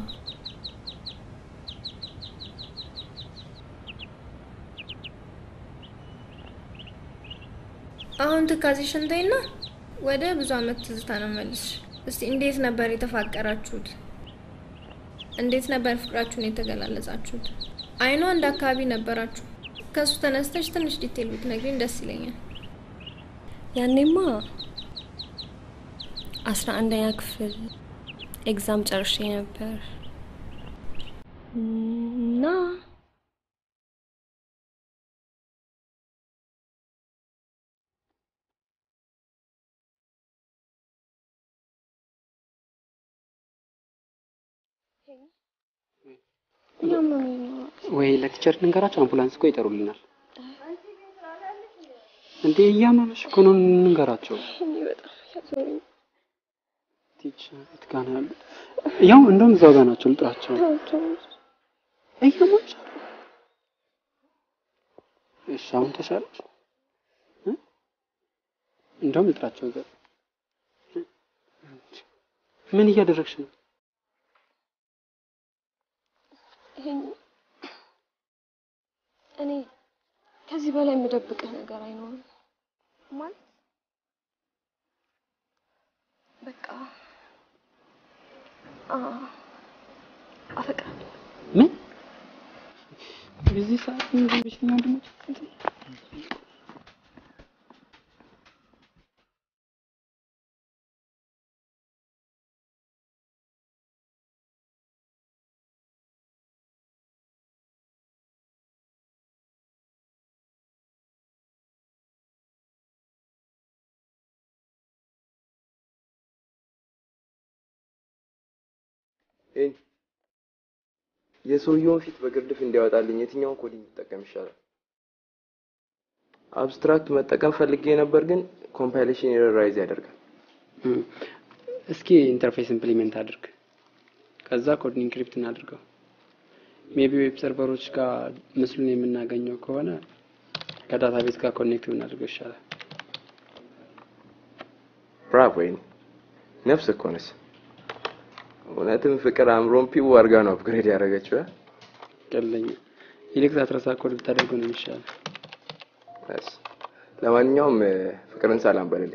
አሁን ትካዜሽን ተይና ወደ ብዙ አመት ትዝታ ነው መልሽ። እስቲ እንዴት ነበር የተፋቀራችሁት? እንዴት ነበር ፍቅራችሁን የተገላለጻችሁት? አይኗ አንድ አካባቢ ነበራችሁ። ከሱ ተነስተሽ ትንሽ ዲቴል ብትነግሪኝ ደስ ይለኛል። ያኔማ አስራ አንደኛ ክፍል ኤግዛም ጨርሼ ነበር እና ወይ ለቲቸር ንገራቸው፣ አምቡላንስ እኮ ይጠሩልናል። እንዴ እያመመሽ እኮ ነው፣ እንንገራቸው። ቲቸር የት ጋር ነው ያሉት? ያው እንደውም እዛው ጋር ናቸው፣ ልጥራቸው። እያመመሽ እሺ፣ አሁን ተሻለሽ? እ? እንደውም ልጥራቸው። እዛ ምን እያደረግሽ ነው? ይሄን እኔ ከዚህ በላይ የምደብቅህ ነገር አይኖርም። ማለት በቃ አ አፈቅራለሁ። ምን በዚህ ሰዓት ምን ብለሽ ነው ወንድሞች? ኤይ የሰውየውን ፊት በግርድፍ እንዲያወጣልኝ የትኛውን ኮዲንግ ብጠቀም ይሻላል? አብስትራክት መጠቀም ፈልጌ ነበር፣ ግን ኮምፓይሌሽን ኤረራይዝ ያደርጋል። እስኪ ኢንተርፌስ ኢምፕሊሜንት አድርግ፣ ከዛ ኮድ ኢንክሪፕት እናድርገው። ሜቢ ዌብ ሰርቨሮች ጋር ምስሉን የምናገኘው ከሆነ ከዳታቤዝ ጋር ኮኔክት ብናደርገው ይሻላል። ብራቮ! ወይኔ ነፍስ እኮ ነች። እውነትም ፍቅር አእምሮን ፒው አድርጋ ነው አፕግሬድ ያደረገችው። እ? ቀለኛ ይልቅ ሳትረሳ ኮድ ብታደርገው ነው የሚሻለው። እሺ። ለማንኛውም እ፣ ፍቅርን ሰላም በልልኝ።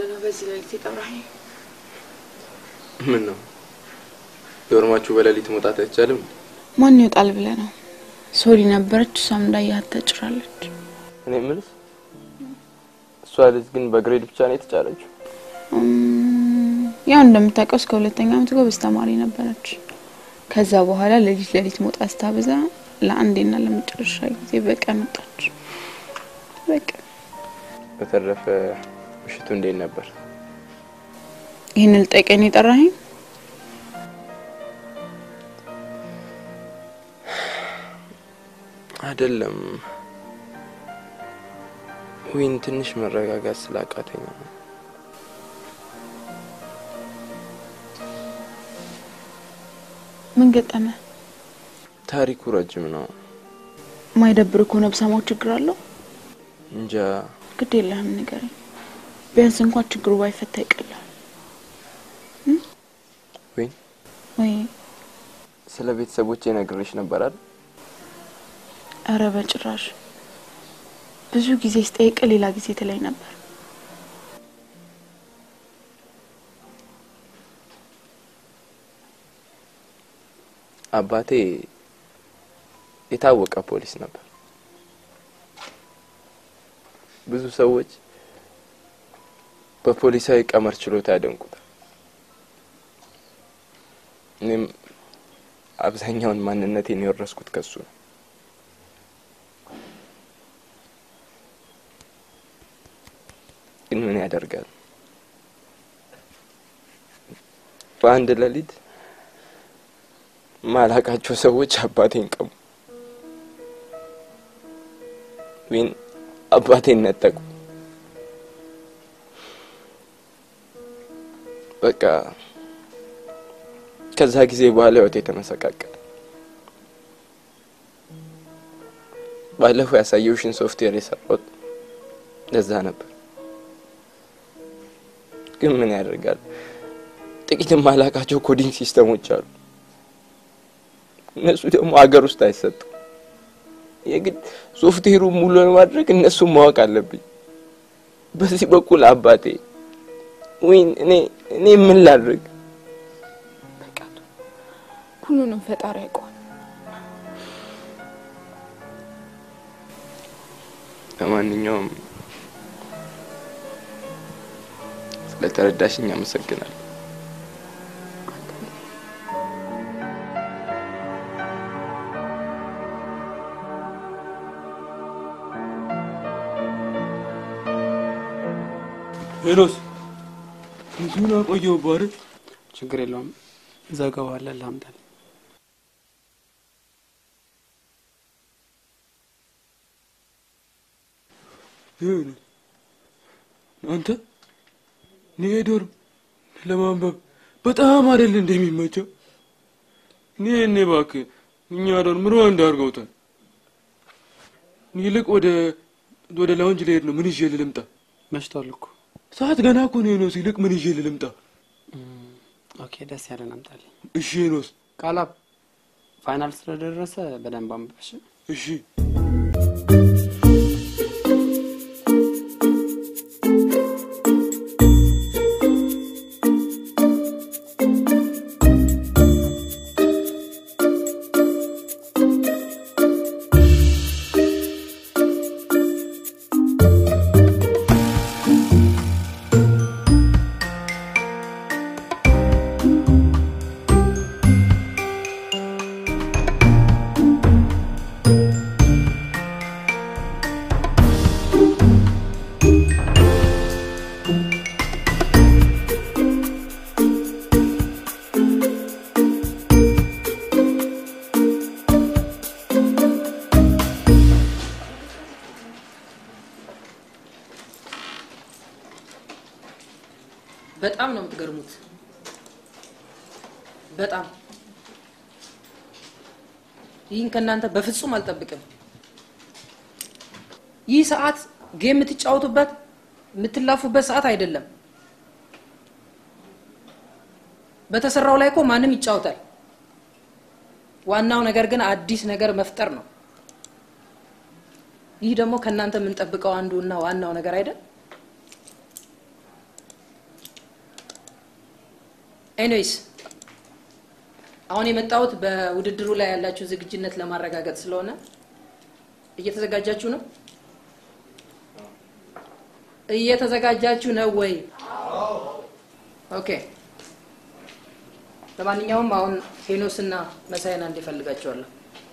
ብለህ ነው በዚህ ሌሊት የጠራኸኝ? ምን ነው ዶርማችሁ በሌሊት መውጣት አይቻልም? ማን ይወጣል ብለህ ነው? ሶሊ ነበረች፣ እሷም እንዳያት ተጭራለች። እኔ የምልሽ እሷ ልጅ ግን በግሬድ ብቻ ነው የተጫረችው? እም፣ ያው እንደምታውቀው እስከ ሁለተኛ ዓመት ጎበዝ ተማሪ ነበረች። ከዛ በኋላ ሌሊት ሌሊት መውጣት ስታበዛ ለአንዴና ለመጨረሻ ጊዜ በቀን ወጣች። በቃ በተረፈ ምሽቱ እንዴት ነበር? ይህን ልጠይቀኝ ነው የጠራኸኝ? አይደለም ዊን ትንሽ መረጋጋት ስላቃተኝ ነው። ምን ገጠመ? ታሪኩ ረጅም ነው። ማይደብር ከሆነ ብሰማው ችግር አለው? እንጃ ግድ የለህም ንገረኝ። ቢያንስ እንኳን ችግሩ ባይፈታ ይቀላል። ዊን ወይ ስለ ቤተሰቦቼ ነግሬሽ ነበር አይደል? እረ በጭራሽ። ብዙ ጊዜ ስጠይቅ ሌላ ጊዜ ትለኝ ነበር። አባቴ የታወቀ ፖሊስ ነበር። ብዙ ሰዎች በፖሊሳዊ ቀመር ችሎታ ያደንቁታል። እኔም አብዛኛውን ማንነቴን የወረስኩት ከሱ ነው። ግን ምን ያደርጋል፣ በአንድ ሌሊት ማላቃቸው ሰዎች አባቴን ቀሙ። ዊን አባቴን ነጠቁ። በቃ ከዛ ጊዜ በኋላ ህይወቴ ተመሰቃቀለ። ባለፈው ያሳየውሽን ሶፍትዌር የሰራሁት ለዛ ነበር። ግን ምን ያደርጋል ጥቂት የማላቃቸው ኮዲንግ ሲስተሞች አሉ። እነሱ ደግሞ ሀገር ውስጥ አይሰጡም። የግድ ሶፍትዌሩ ሙሉ ለማድረግ እነሱን ማወቅ አለብኝ። በዚህ በኩል አባቴ ወይን እኔ እኔ ምን ላድርግ? ሁሉንም ፈጣሪ ያውቀዋል። ለማንኛውም ስለተረዳሽኝ አመሰግናለሁ። ሄኖስ ብዙን አቆየው ባር ችግር የለውም ዘገዋለን ላምጣል ይሁን አንተ እኔ ዶርም ለማንበብ በጣም አይደል እንደሚመቸው እኔ እኔ እባክህ እኛ ዶርም ሩዋንዳ አድርገውታል። ይልቅ ወደ ወደ ላውንጅ ልሄድ ነው። ምን ይዤ ልምጣ? መሽቷል እኮ ሰዓት ገና እኮ ነው ሄኖስ። ይልቅ ምን ይዤ ልምጣ? ኦኬ ደስ ያለን አምጣልኝ እሺ ሄኖስ። ቃላብ ፋይናል ስለደረሰ በደንብ አንብበሽ እሺ በጣም ነው የምትገርሙት። በጣም ይህን ከእናንተ በፍጹም አልጠብቅም። ይህ ሰዓት ጌም የምትጫወቱበት የምትላፉበት ሰዓት አይደለም። በተሰራው ላይ እኮ ማንም ይጫወታል። ዋናው ነገር ግን አዲስ ነገር መፍጠር ነው። ይህ ደግሞ ከእናንተ የምንጠብቀው አንዱ እና ዋናው ነገር አይደል? ኤኒዌይስ አሁን የመጣሁት በውድድሩ ላይ ያላችሁ ዝግጁነት ለማረጋገጥ ስለሆነ እየተዘጋጃችሁ ነው? እየተዘጋጃችሁ ነው ወይ? ኦኬ። ለማንኛውም አሁን ሄኖስ እና መሳይን አንድ ይፈልጋቸዋለሁ።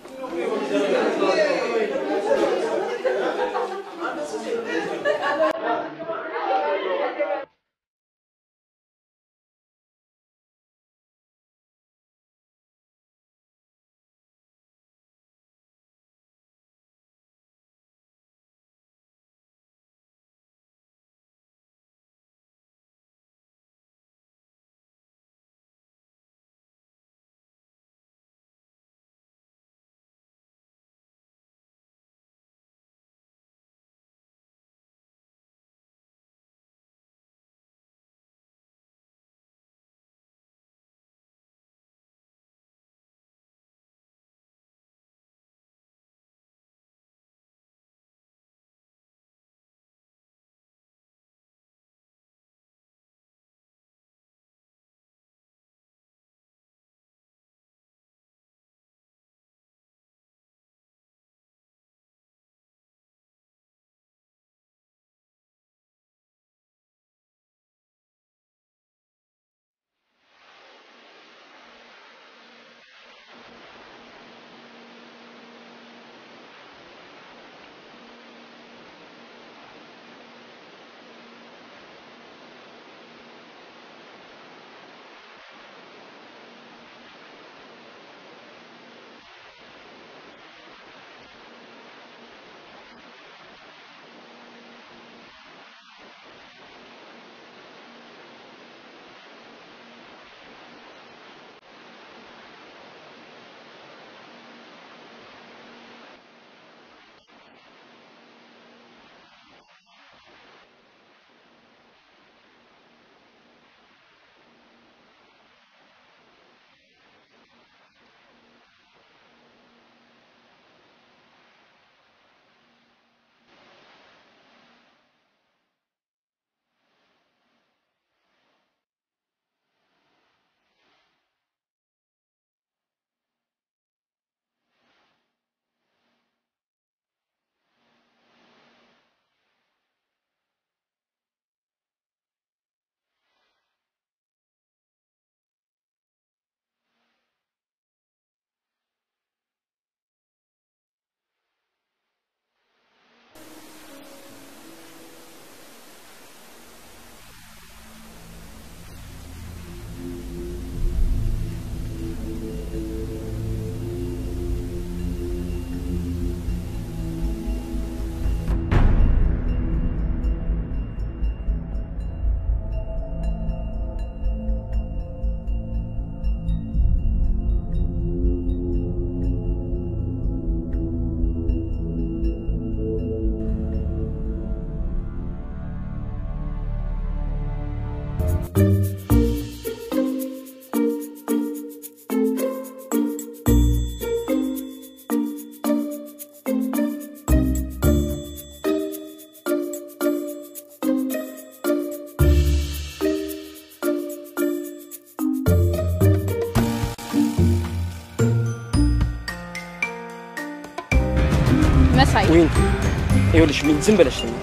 መሳይ ወይን ይኸውልሽ ምን ዝም ብለሽ ስሚ።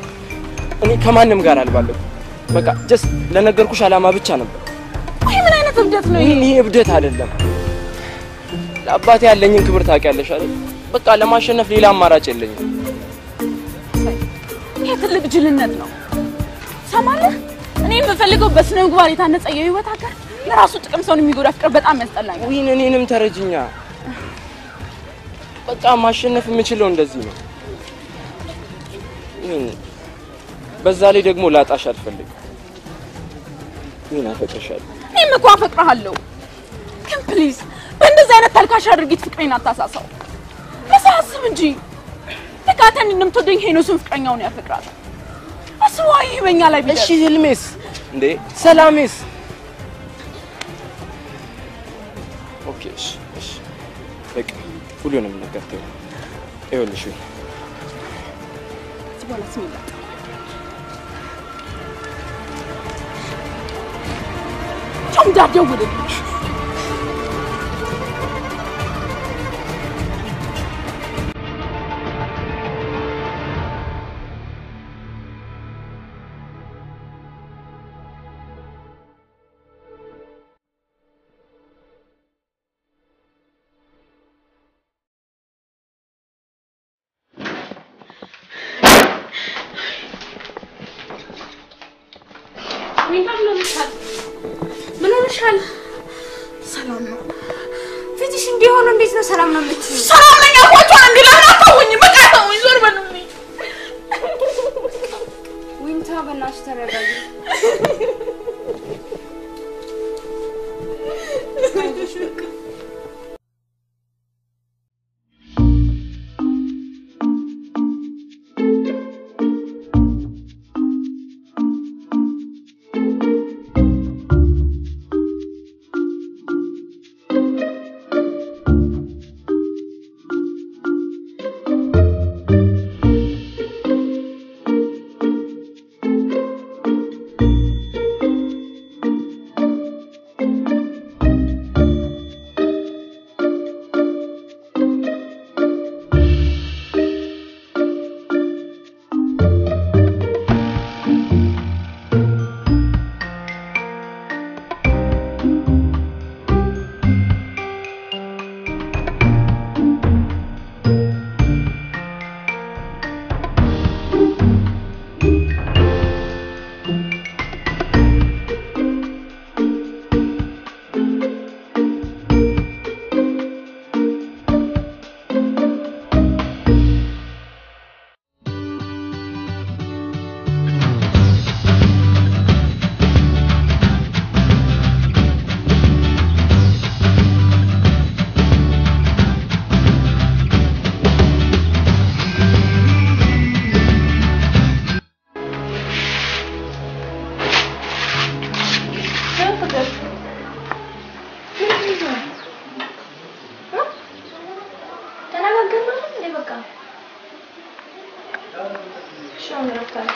እኔ ከማንም ጋር አልባለሁ። በቃ ጀስት ለነገርኩሽ ዓላማ ብቻ ነበር። ይህ ምን አይነት እብደት ነው ይሄ? ይህ ይሄ እብደት አይደለም። ለአባቴ ያለኝን ክብር ታውቂያለሽ አይደል? በቃ ለማሸነፍ ሌላ አማራጭ የለኝም። ይሄ ትልቅ ጅልነት ነው። ሰማለህ? እኔ የምፈልገው በስነ ምግባር የታነጸ የህይወት ሀገር ለራሱ ጥቅም ሰውን የሚጎዳ ፍቅር በጣም ያስጠላኛል። ዊን እኔንም ተረጅኛ። በቃ ማሸነፍ የምችለው እንደዚህ ነው። ዊን በዛ ላይ ደግሞ ላጣሽ አልፈልግም። ዊን አፈቅርሻለሁ። እኔም እኮ አፈቅርሃለሁ፣ ግን ፕሊዝ በእንደዚህ አይነት ተልካሻ ድርጊት ፍቅሬን አታሳሳው። ለሰው አስብ እንጂ ልክ አንተ እንደምትወደኝ ሄኖስን ፍቅረኛውን ያፈቅራል። አስበዋ ይህ በእኛ ላይ ቢደርስ እሺ ህልሜስ እንዴ ሰላሜስ? ኦኬ እሺ እሺ በቃ ሁሉንም ነገር ተይው። ይኸውልሽ ዊን ከዚህ በኋላ ስም ይላል ቻው እንዳትደውልልኝ። ዊንታ ምን ሆነሻል? ምን ሆነሻል? ሰላም ነው። ፊትሽ እንዲሆኑ እንዴት ነው ሰላም ነው የምትይው? ሰላም ነኝ አልኳቸው። አንዴ ለምን አታውኝ? በቃ ተውኝ፣ ዞር በሉልኝ። ዊንታ በእናትሽ ተረጋጊ። አይዞሽ በቃ ተነጋገርን እንዴ? በቃ እሺ፣ አሁን እረፍት አለ።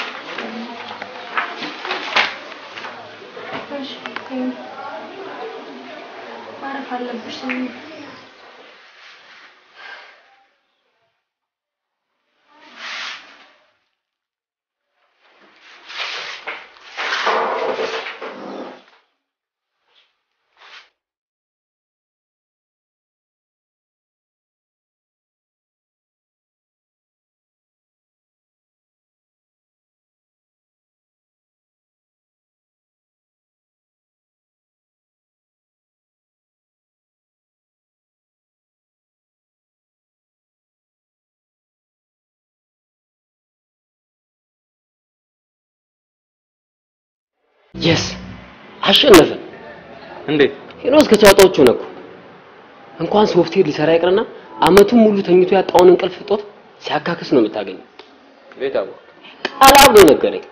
እሺ፣ ተይኝ። ማረፍ አለብሽ። የስ አሸነፈ። እንዴት? ሄኖስ ከጨዋታዎቹ ነው እኮ እንኳን ሶፍትዌር ሊሰራ ይቅርና አመቱን ሙሉ ተኝቶ ያጣውን እንቅልፍ እጦት ሲያካክስ ነው የምታገኘው። ቤት አወቅ ቃል አብሎ ነገረኝ።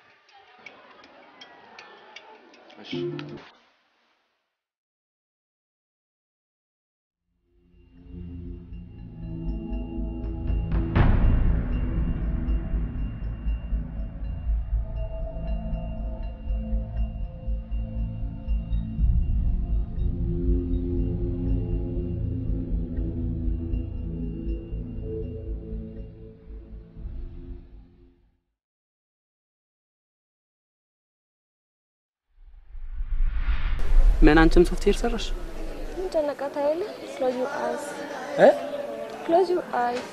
ምን አንቺም ሶፍትዌር ሰራሽ? ምን ጨነቃት አይደለ? ክሎዝ ዩር አይስ እ ክሎዝ ዩር አይስ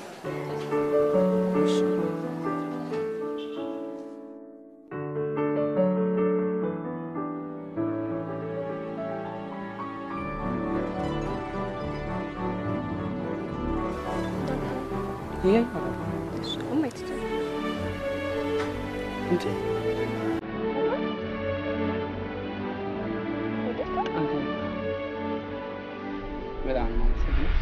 ይሄ ማየት ይቻላል። እንዴ በጣም ነው የማመሰግነው።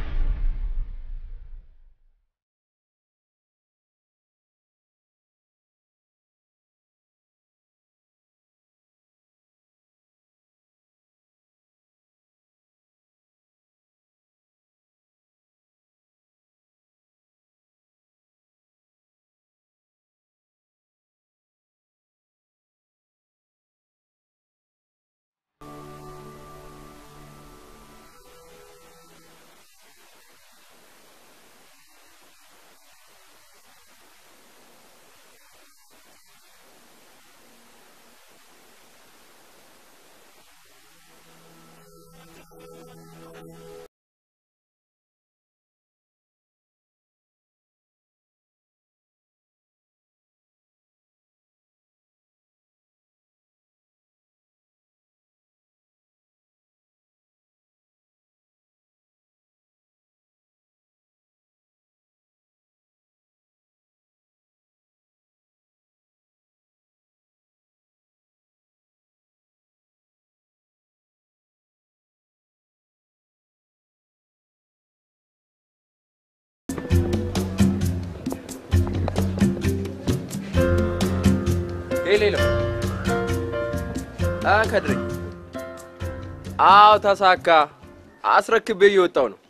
ሌሎ አ ከድሬ አዎ ተሳካ። አስረክቤ እየወጣው ነው።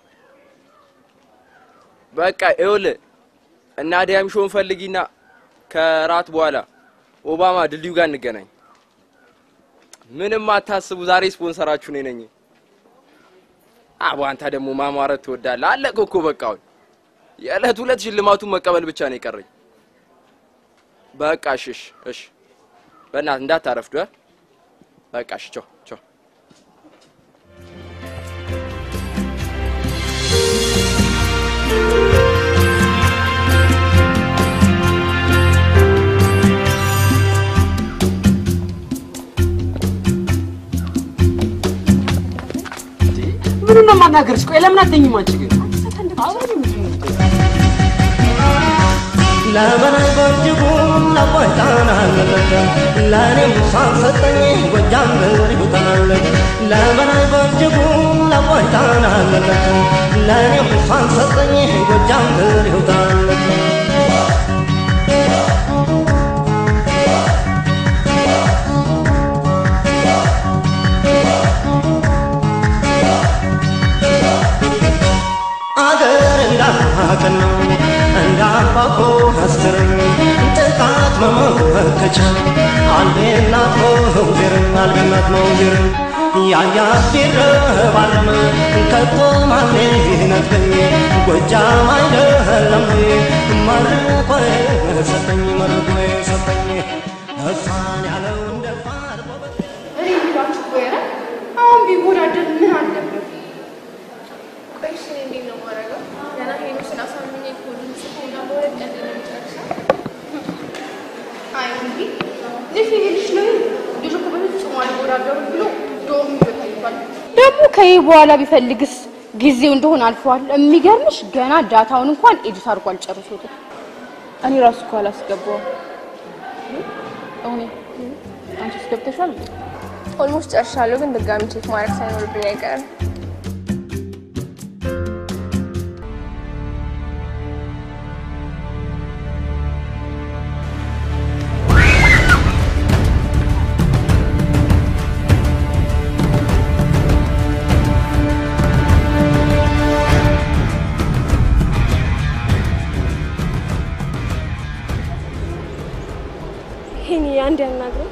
በቃ ይኸውልህ እና ዲያም ሾን ፈልጊና ከራት በኋላ ኦባማ ድልድዩ ጋር እንገናኝ። ምንም አታስቡ፣ ዛሬ ስፖንሰራችሁ እኔ ነኝ። አቦ አንተ ደግሞ ማማረት ትወዳለህ። አለቀ እኮ በቃ አሁን የዕለት ሁለት ሽልማቱን መቀበል ብቻ ነው የቀረኝ። በቃ እሺ እሺ እሺ፣ በእናትህ እንዳታረፍዱ እ በቃ እሺ፣ ቻው ቻው። ምኑን ነው የማናገርሽ? ቆይ ለምን አትተኝም አንቺ ግን? ለምን በእጅጉ ለቆይታናለለ ለእኔም ሳሰጠኝ ጎጃም ብር ይውጠናለለ ለምን በእጅጉ ለቆይታናለለ ለእኔም ሳሰጠኝ ጎጃም ብር ይውጠናለለ አገር እንዳቅን ነው እንዳባኮ አስክርኝ ጥቃት መመከቻ አልቤናት መውዜር አልቤናት መውዜር ያያት ቢረባረም ከቶ ማን ይነጥቀኝ ጎጃም አይደለም መርቆ ሰጠኝ መርቆ ሰጠኝ እሷን ያለው እንደፋር እኔ የሚሏችሁ ወይረ አሁን ቢወዳደር ምን አለበት? ቆይ እሺ፣ እኔ እንዴት ነው የማደርገው? ገና ሄኖስን አሳምኜ ኮዱን ጽፎና በሁለት ቀን ነው የምጨርሰው። አይ እንዲ ልጅ ልጅ ነው ልጅ እኮ በፍጹም አልወዳደሩም ብሎ ዶም ይበታይባል። ደግሞ ከይህ በኋላ ቢፈልግስ ጊዜው እንደሆነ አልፈዋል። የሚገርምሽ ገና ዳታውን እንኳን ኤዲት አድርጎ አልጨርሶትም። እኔ ራሱ እኮ አላስገባውም። እኔ አንቺስ ገብተሻል? ኦልሞስት ጨርሻለሁ፣ ግን ድጋሚ ቼክ ማድረግ ሳይኖርብኝ አይቀርም። ይሄን አንድ ያናግረው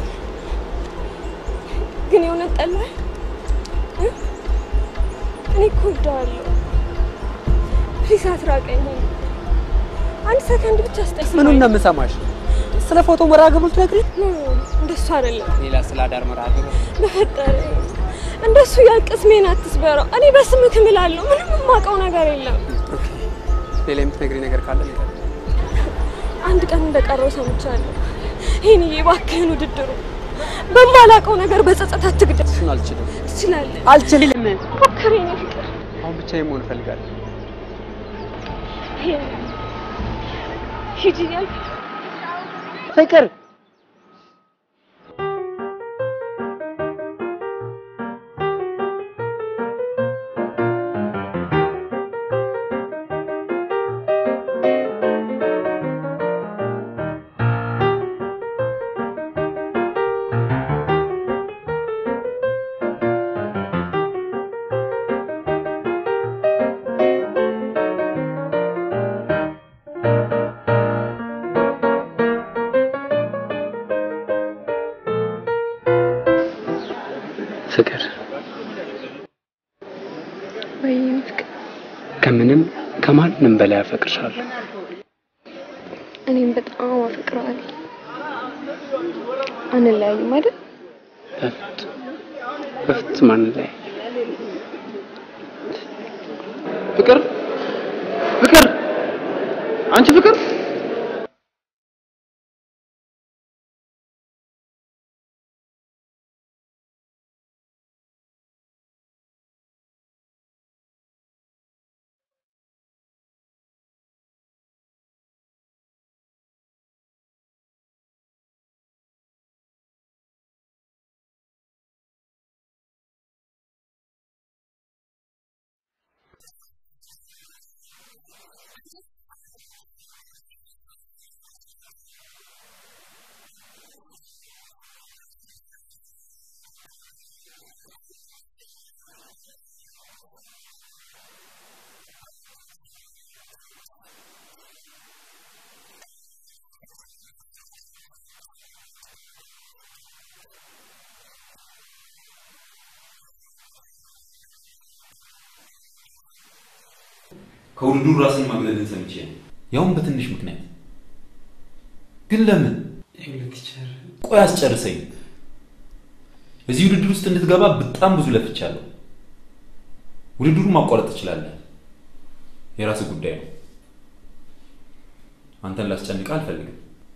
ግን የእውነት ጠላህ? እ? እኔ እኮ እወደዋለሁ። ፕሊስ አትራቀኝ። አንድ ሰከንድ ብቻ ስጠኝ። ምኑን ነው የምሰማሽ? ስለ ፎቶ መርሃ ግብሩ ትነግሪኝ? ኖ እንደሱ አይደለም። ሌላ ስለ አዳር መርሃ ግብር በፈጠረ እንደሱ ያልቅስሜን አትስበረው። እኔ በስምህ እምላለሁ። ምንም የማውቀው ነገር የለም። ሌላ የምትነግሪኝ ነገር ካለ ንገሪኝ። አንድ ቀን እንደቀረው ሰምቻለሁ። ይሄንዬ እባክህን ውድድሩ በማላውቀው ነገር በጸጸት አትግደል። እሱን አልችልም። ትችላለህ። አልችልም። ሞክር የኔ ፍቅር። አሁን ብቻዬን መሆን እፈልጋለሁ። ይሄ ሂጂ እያልክ ፍቅር ፍቅር ወይ ፍቅር፣ ከምንም ከማንም በላይ አፈቅርሻለሁ። እኔም በጣም አፈቅረዋለሁ። አንለያይም አይደል? በፍጹም በፍጹም አንለያይ። ፍቅር ፍቅር አንቺ ፍቅር ከውድድሩ ራስን ማግለልን ሰምቼ ነው፣ ያውም በትንሽ ምክንያት። ግን ለምን? ቆይ አስጨርሰኝ። እዚህ ውድድር ውስጥ እንድትገባ በጣም ብዙ ለፍቻለሁ። ውድድሩን ማቋረጥ ትችላለህ፣ የራስህ ጉዳይ ነው። አንተን ላስጨንቅህ አልፈልግም።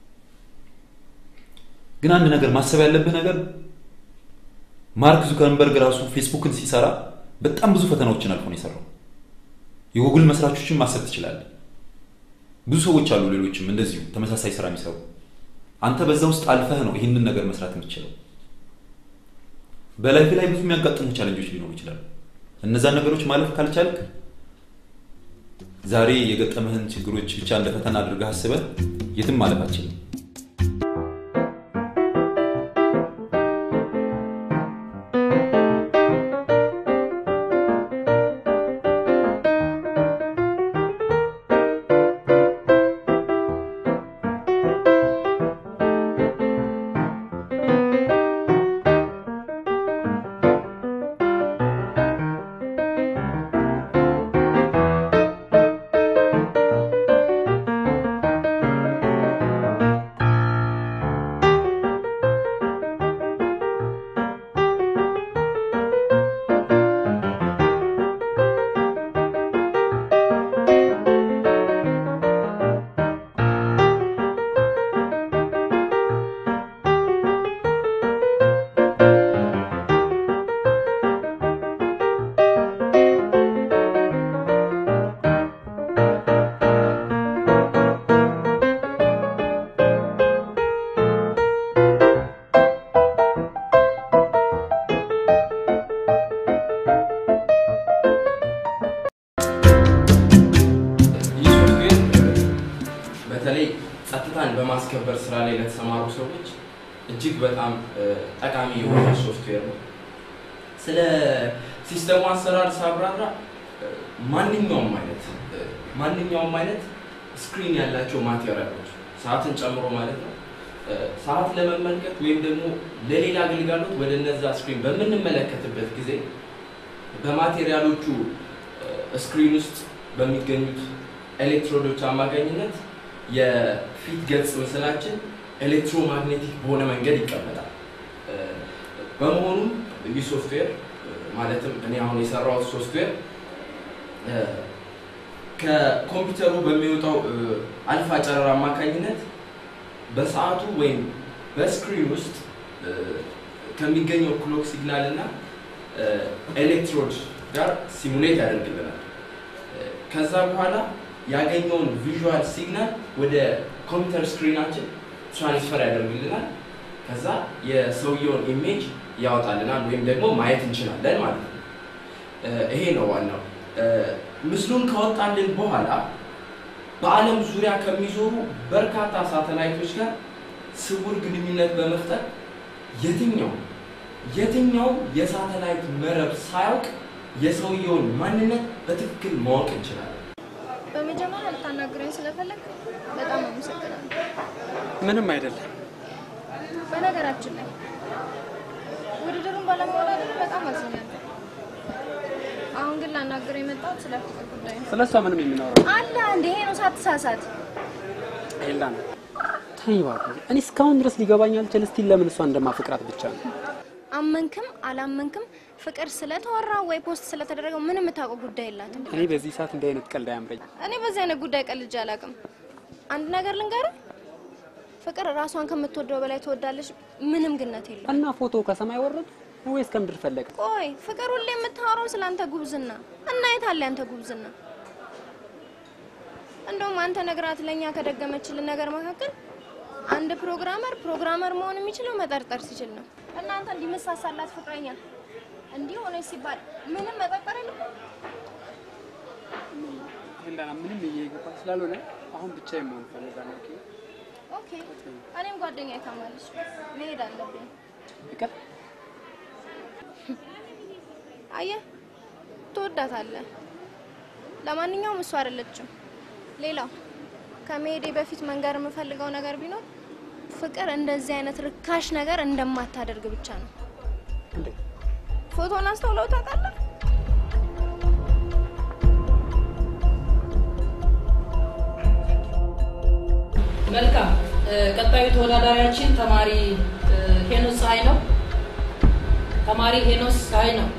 ግን አንድ ነገር ማሰብ ያለብህ ነገር ማርክ ዙከርንበርግ ራሱ ፌስቡክን ሲሰራ በጣም ብዙ ፈተናዎችን አልፎ ነው የሰራው። የጉግል መስራቾችን ማሰብ ትችላለህ። ብዙ ሰዎች አሉ፣ ሌሎችም እንደዚሁ ተመሳሳይ ስራ የሚሰሩ። አንተ በዛ ውስጥ አልፈህ ነው ይህንን ነገር መስራት የምትችለው። በላይፍ ላይ ብዙ የሚያጋጥሙ ቻለንጆች ሊኖሩ ይችላሉ። እነዛን ነገሮች ማለፍ ካልቻልክ ዛሬ የገጠመህን ችግሮች ብቻ እንደ ፈተና አድርገህ አስበህ የትም ማለፍ አትችልም። ይህ ሶፍትዌር በተለይ ጸጥታን በማስከበር ስራ ላይ ለተሰማሩ ሰዎች እጅግ በጣም እ፣ ጠቃሚ የሆነ ሶፍትዌር ነው። ስለ ሲስተሙ አሰራር ሳብራራ እ፣ ማንኛውም አይነት እ፣ ማንኛውም አይነት ስክሪን ያላቸው ማቴሪያሎች ሰዓትን ጨምሮ ማለት ነው እ፣ ሰዓት ለመመልከት ወይም ደግሞ ለሌላ አገልጋሎት ወደ እነዛ ስክሪን በምንመለከትበት ጊዜ በማቴሪያሎቹ እ፣ ስክሪን ውስጥ በሚገኙት ኤሌክትሮዶች አማካኝነት የፊት ገጽ ምስላችን ኤሌክትሮማግኔቲክ በሆነ መንገድ ይቀመጣል። እ፣ በመሆኑም ይህ ሶፍትዌር እ፣ ማለትም እኔ አሁን የሰራሁት ሶፍትዌር እ፣ ከኮምፒውተሩ በሚወጣው እ፣ አልፋ ጨረር አማካኝነት በሰዓቱ ወይም በስክሪን ውስጥ እ፣ ከሚገኘው ክሎክ ሲግናል እና እ፣ ኤሌክትሮድ ጋር ሲሙሌት ያደርግልናል። እ፣ ከዛ በኋላ ያገኘውን ቪዥዋል ሲግናል ወደ ኮምፒውተር ስክሪናችን ትራንስፈር ያደርግልናል። ከዛ የሰውየውን ኢሜጅ ያወጣልናል ወይም ደግሞ ማየት እንችላለን ማለት ነው። እ፣ ይሄ ነው ዋናው። እ፣ ምስሉን ካወጣልን በኋላ በዓለም ዙሪያ ከሚዞሩ በርካታ ሳተላይቶች ጋር ስውር ግንኙነት በመፍጠር የትኛው የትኛው የሳተላይት መረብ ሳያውቅ የሰውየውን ማንነት በትክክል ማወቅ እንችላለን። በመጀመሪያ ልታናግረኝ ስለፈለግ በጣም አመሰግናለሁ። ምንም አይደለም። በነገራችን ላይ ውድድሩን ባለመወዳደር በጣም አዝኛለሁ። አሁን ግን ላናግር የመጣሁት ስለ ፍቅር ጉዳይ ነው። ስለ እሷ ምንም የምናወራው አለ እንደ ይሄ ነው ሳትሳሳት። ኤላ ነው። ተይ እባክህ። እኔ እስካሁን ድረስ ሊገባኝ አልቻለ። እስቲ ለምን እሷ እንደማፈቅራት ብቻ ነው። አመንክም አላመንክም ፍቅር ስለተወራ ወይ ፖስት ስለተደረገው ምንም የምታውቀው ጉዳይ የላትም። እኔ በዚህ ሰዓት እንዲህ አይነት ቀልድ አያምረኝ። እኔ በዚህ አይነት ጉዳይ ቀልጄ አላውቅም። አንድ ነገር ልንገርህ፣ ፍቅር ራሷን ከምትወደው በላይ ትወዳለች። ምንም ግነት የለው። እና ፎቶ ከሰማይ ወረደ ወይስ ከምድር ፈለቀ? ቆይ ፍቅር ሁሌ የምታወራው ስለ አንተ ጉብዝና እና የት አለ ያንተ ጉብዝና? እንደውም አንተ ነግራት ለእኛ ከደገመችልን ነገር መካከል አንድ ፕሮግራመር ፕሮግራመር መሆን የሚችለው መጠርጠር ሲችል ነው። እናንተ እንዲመሳሳላት ፍቅረኛ እንዲህ ሆነች ሲባል ምንም መጠርጠር የለም። እንዳና ምንም እየገባ ስላልሆነ አሁን ብቻ የመሆን ፈልጋለሁ። ኦኬ ኦኬ፣ እኔም ጓደኛ ታማለች፣ መሄድ አለብኝ። ይቀር አየህ፣ ትወዳታለህ። ለማንኛውም እሱ አይደለችም። ሌላው ከመሄዴ በፊት መንገር የምፈልገው ነገር ቢኖር ፍቅር እንደዚህ አይነት ርካሽ ነገር እንደማታደርግ ብቻ ነው። ፎቶን አስተውለው ታውቃለህ? መልካም። ቀጣዩ ተወዳዳሪያችን ተማሪ ሄኖስ ፀሐይ ነው። ተማሪ ሄኖስ ፀሐይ ነው።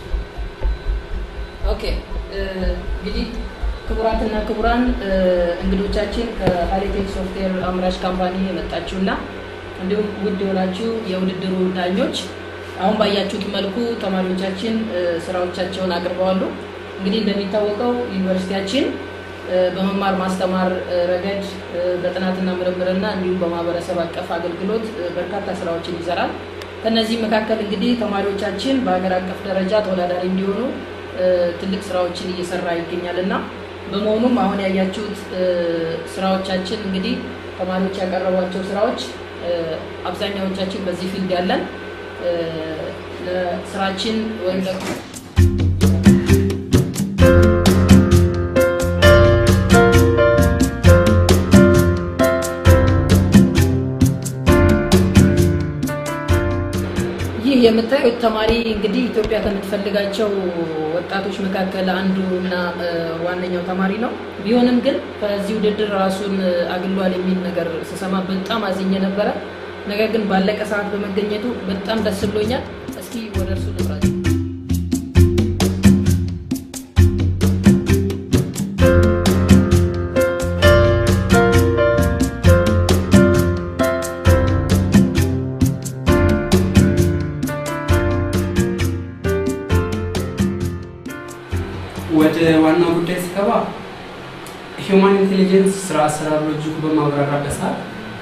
ኦኬ እንግዲህ ክቡራትና ክቡራን እንግዶቻችን ከሀይቴክ ሶፍትዌር አምራች ካምፓኒ የመጣችሁና እንዲሁም ውድ የሆናችሁ የውድድሩ ዳኞች አሁን ባያችሁት መልኩ ተማሪዎቻችን ስራዎቻቸውን አቅርበዋሉ። እንግዲህ እንደሚታወቀው ዩኒቨርሲቲያችን በመማር ማስተማር ረገድ በጥናትና ምርምርና እንዲሁም በማህበረሰብ አቀፍ አገልግሎት በርካታ ስራዎችን ይሰራል። ከነዚህ መካከል እንግዲህ ተማሪዎቻችን በሀገር አቀፍ ደረጃ ተወዳዳሪ እንዲሆኑ ትልቅ ስራዎችን እየሰራ ይገኛል እና በመሆኑም አሁን ያያችሁት ስራዎቻችን እንግዲህ ተማሪዎች ያቀረቧቸው ስራዎች አብዛኛዎቻችን በዚህ ፊልድ ያለን ለስራችን ወይም ደግሞ ይህ የምታዩት ተማሪ እንግዲህ ኢትዮጵያ ከምትፈልጋቸው ወጣቶች መካከል አንዱ እና ዋነኛው ተማሪ ነው። ቢሆንም ግን በዚህ ውድድር ራሱን አግሏል የሚል ነገር ስሰማ በጣም አዝኜ ነበረ። ነገር ግን ባለቀ ሰዓት በመገኘቱ በጣም ደስ ብሎኛል። እስኪ ወደ እርሱ ልብራቸው። ወደ ዋናው ጉዳይ ስገባ ሂውማን ኢንቴሊጀንስ ስራ አሰራር ሎጂኩ በማብራራበት ሰዓት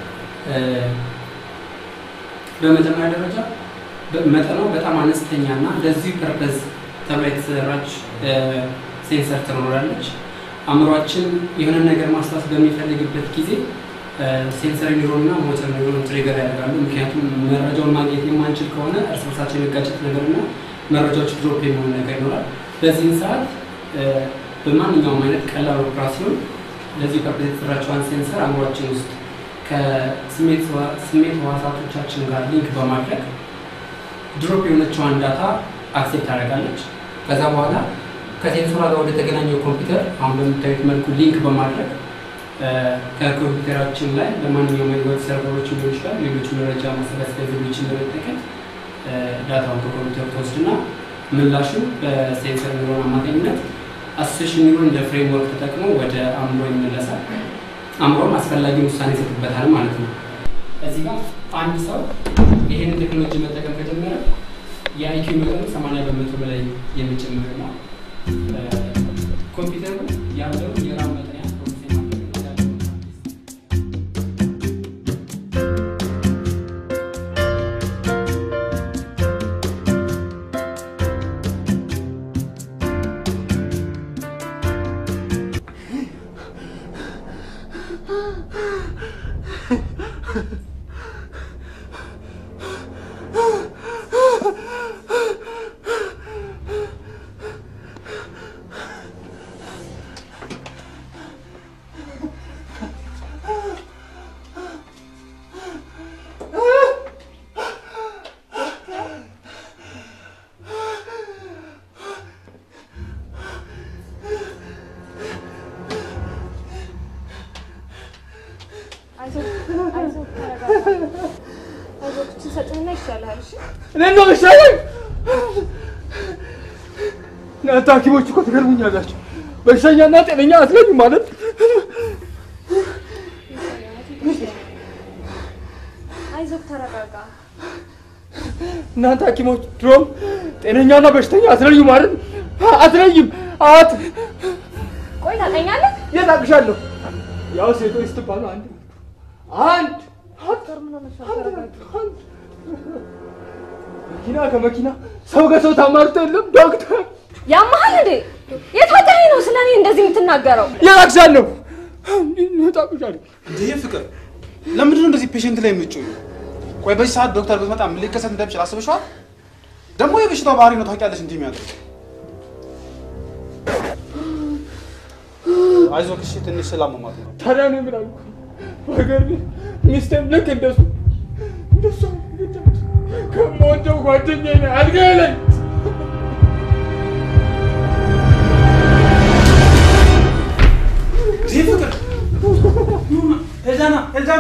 በመጀመሪያ ደረጃ መጠኗ በጣም አነስተኛ እና ለዚህ ፐርፐዝ ተብላ የተሰራች ሴንሰር ትኖራለች። አእምሯችን የሆነ ነገር ማስታወስ በሚፈልግበት ጊዜ ሴንሰር ኒውሮን እና ሞተር ኒውሮን ትሪገር ያደርጋሉ። ምክንያቱም መረጃውን ማግኘት የማንችል ከሆነ እርስ በርሳቸው የመጋጨት ነገር እና መረጃዎች ድሮፕ የመሆን ነገር ይኖራል። በዚህም ሰዓት በማንኛውም አይነት ቀላል ኦፕራሲዮን ለዚህ ፐርፐዝ የተሰራችዋን ሴንሰር አእምሯችን ውስጥ ከስሜት ህዋሳቶቻችን ጋር ሊንክ በማድረግ ድሮፕ የሆነችዋን ዳታ አክሴፕት ታደርጋለች። ከዛ በኋላ ከሴንሰሯ ጋር ወደ ተገናኘው ኮምፒውተር አሁን በምታዩት መልኩ ሊንክ በማድረግ ከኮምፒውተራችን ላይ በማንኛውም የዌብ ሰርቨሮች ሊሆን ይችላል ሌሎች መረጃ ማሰባሰቢያ ዘዴዎችን በመጠቀም ዳታውን ከኮምፒውተር ትወስድና ምላሹ በሴንሰር ኒውሮን አማካኝነት አሶሴሽን ኒውሮን እንደ ፍሬምወርክ ተጠቅሞ ወደ አእምሮ ይመለሳል። አእምሮም አስፈላጊውን ውሳኔ ይሰጥበታል ማለት ነው። እዚህ ጋር አንድ ሰው ይህንን ቴክኖሎጂ መጠቀም ከጀመረ የአይኪው መጠኑ 80 በመቶ በላይ የሚጨምር ነው። ኮምፒውተሩ ያለውን የራም መጠን ይሻልሃል። እሺ እኔ ነው መሰለኝ። እናንተ ሐኪሞች እኮ ትገርሙኛላችሁ። በሽተኛና ጤነኛ አትለዩም ማለት አይዞህ ተረጋጋ። እናንተ ሐኪሞች ድሮም ጤነኛና በሽተኛ አትለዩ ማለት አትለይም። አት ቆይ ታውቀኛለህ? የት አቅሻለሁ? ያው ሴቶች ስትባሉ አንድ አንድ መኪና ከመኪና ሰው ከሰው ታማርቶ የለም ዶክተር ያመሃል እንዴ? የት ወጣህ ነው ስለ እኔ እንደዚህ የምትናገረው? የት አቅሻለሁ? የት አቅሻለሁ? እንዴ ፍቅር፣ ለምንድን ነው እንደዚህ ፔሽንት ላይ የምትጮዩ? ቆይ በዚህ ሰዓት ዶክተር ብትመጣ ምን ሊከሰት እንደሚችል አስበሽዋል? ደግሞ የበሽታው ባህሪ ነው ታውቂያለሽ እንዲህ የሚያደርግ አይዞህ እሺ፣ ትንሽ ስላመማት ነው። ታዲያ እኔ ምን አልኩ? ነገር ግን ሚስቴም ልክ እንደሱ እንደሱ ከምወደው ጓደኛዬ ነው አልጋዬ ላይ ይህ ፍቅር ሄልዳና ሄልዳና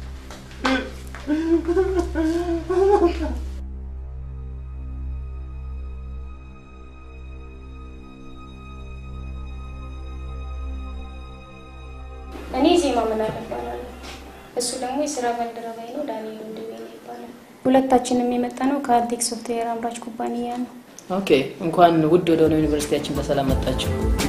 እኔ ዜማ መላክ እባላለሁ። እሱ ደግሞ የስራ ባልደረባዬ ነው፣ ዳንኤል ወንድሜ ነው ይባላል። ሁለታችንም የመጣ ነው ከአልቴክ ሶፍትዌር አምራች ኩባንያ ነው። ኦኬ፣ እንኳን ውድ ወደ ሆነው ዩኒቨርሲቲያችን በሰላም መጣችሁ።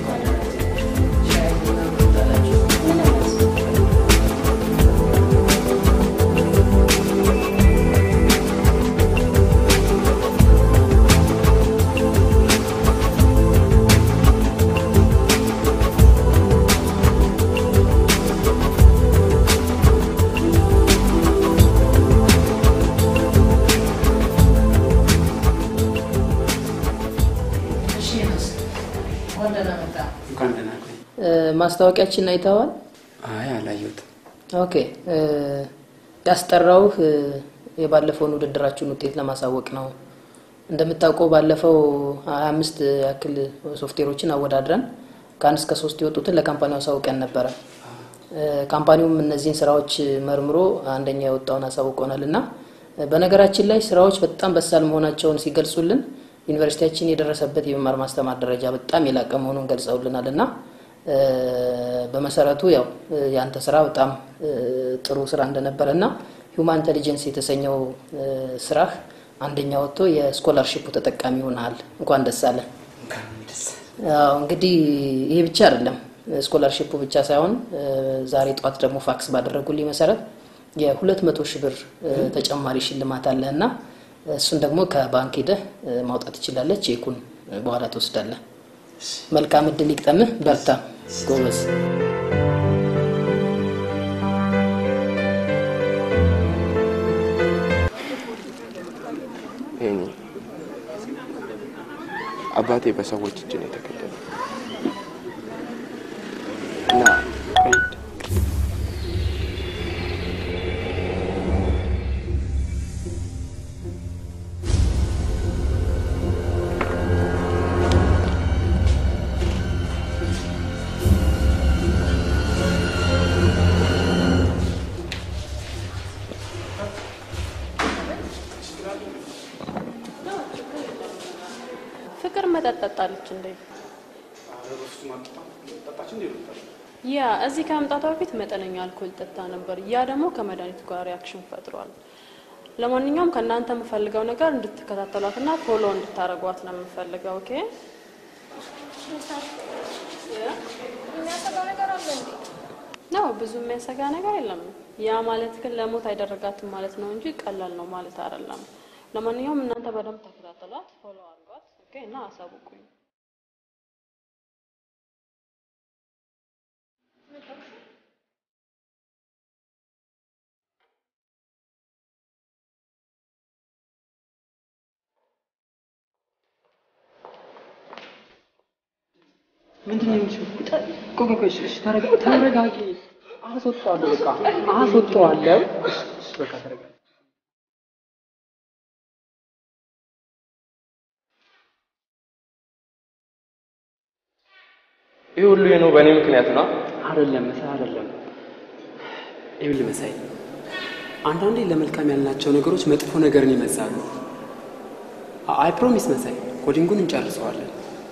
እሺ፣ ዮናስ፣ እንኳን ደህና መጣ። እንኳን ደህና ቆይ። እ፣ ማስታወቂያችን አይተዋል? አይ አላየሁትም። ኦኬ እ፣ ያስጠራውህ እ፣ የባለፈውን ውድድራችሁን ውጤት ለማሳወቅ ነው። እንደምታውቀው ባለፈው ሀያ አምስት ያክል ሶፍትዌሮችን አወዳድረን ከአንድ እስከ ሶስት የወጡትን ለካምፓኒው አሳውቀን ነበረ። እ፣ ካምፓኒውም እነዚህን ስራዎች መርምሮ አንደኛ የወጣውን አሳውቆናል እና እ፣ በነገራችን ላይ ስራዎች በጣም በሳል መሆናቸውን ሲገልጹልን ዩኒቨርሲቲያችን የደረሰበት የመማር ማስተማር ደረጃ በጣም የላቀ መሆኑን ገልጸውልናል እና እ፣ በመሰረቱ ያው እ፣ የአንተ ስራ በጣም እ፣ ጥሩ ስራ እንደነበረ እና ሂውማን ኢንቴሊጀንስ የተሰኘው እ፣ ስራህ አንደኛ ወጥቶ የስኮላርሺፑ ተጠቃሚ ሆነሃል። እንኳን ደስ አለ። አዎ እንግዲህ ይሄ ብቻ አይደለም። ስኮላርሺፑ ብቻ ሳይሆን እ፣ ዛሬ ጠዋት ደግሞ ፋክስ ባደረጉልኝ መሰረት የሁለት መቶ ሺህ ብር እ፣ ተጨማሪ ሽልማት አለ እና እሱን ደግሞ ከባንክ ሄደህ እ፣ ማውጣት ትችላለህ። ቼኩን እ፣ በኋላ ትወስዳለህ። መልካም እድል ይግጠምህ። በርታ ጎበዝ። ይሄኔ አባቴ በሰዎች እጅ ነው የተገደለው እና ፍቅር መጠጥ ጠጣለች እንዴ? ያ እዚህ ከመምጣቷ በፊት መጠነኛ አልኮል ጠጣ ነበር። ያ ደግሞ ከመድኃኒቱ ጋር ሪያክሽን ፈጥሯል። ለማንኛውም ከእናንተ የምፈልገው ነገር እንድትከታተሏትና ፎሎ እንድታደርጓት ነው የምፈልገው። ኦኬ? የሚያሰጋ ነገር አለ እንዴ? ነው ብዙ የሚያሰጋ ነገር የለም። ያ ማለት ግን ለሞት አይደረጋትም ማለት ነው እንጂ ቀላል ነው ማለት አይደለም። ለማንኛውም እናንተ በደንብ ተከታተሏት፣ ፎሎ አድርጓት። ኦኬ? እና አሳውቁኝ። ምንድን ነው የሚችለው? ቆይ ቆይ ቆይ፣ እሺ፣ እሺ፣ ተረጋ- ተረጋጊ። አስወጣዋለሁ፣ በቃ አስወጣዋለሁ። እሺ፣ እሺ፣ በቃ ተረጋጊ። ይህ ሁሉ የሆነው በእኔ ምክንያት ነው። አይደለም መሳይ፣ አይደለም። ይኸውልህ መሳይ፣ አንዳንዴ ለመልካም ያልናቸው ነገሮች መጥፎ ነገርን ይመዛሉ። አይ ፕሮሚስ መሳይ ኮዲንጉን እንጨርሰዋለን።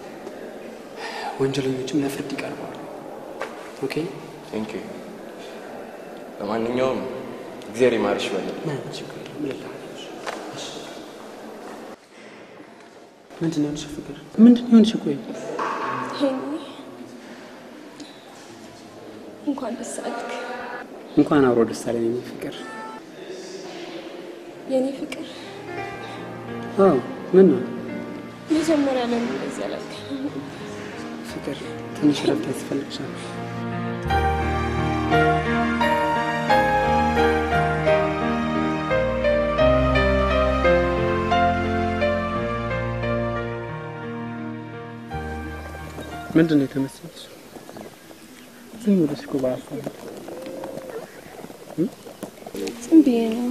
ወንጀለኞችም ለፍርድ ይቀርባሉ። ኦኬ ቴንክ ዩ። ለማንኛውም እግዚአብሔር ይማርሽ በል። ምንም ችግር የለም። ምን ልታደርግ? ምንድን ነው የሆንሽ ፍቅር? ምንድን ነው የሆንሽ? ቆይ ሄኒ እንኳን ደስ አልክ እንኳን አብሮ ደስ አለን የኔ ፍቅር። የኔ ፍቅር። አዎ ምን ነው መጀመሪያ ለምን እንደዚህ አላልክ? ፍቅር፣ ትንሽ ረፍት ያስፈልግሻል። ምንድን ነው የተመሰለሽ? ዝም ብለሽ እኮ በሀሳብ ዝም ብዬ ነው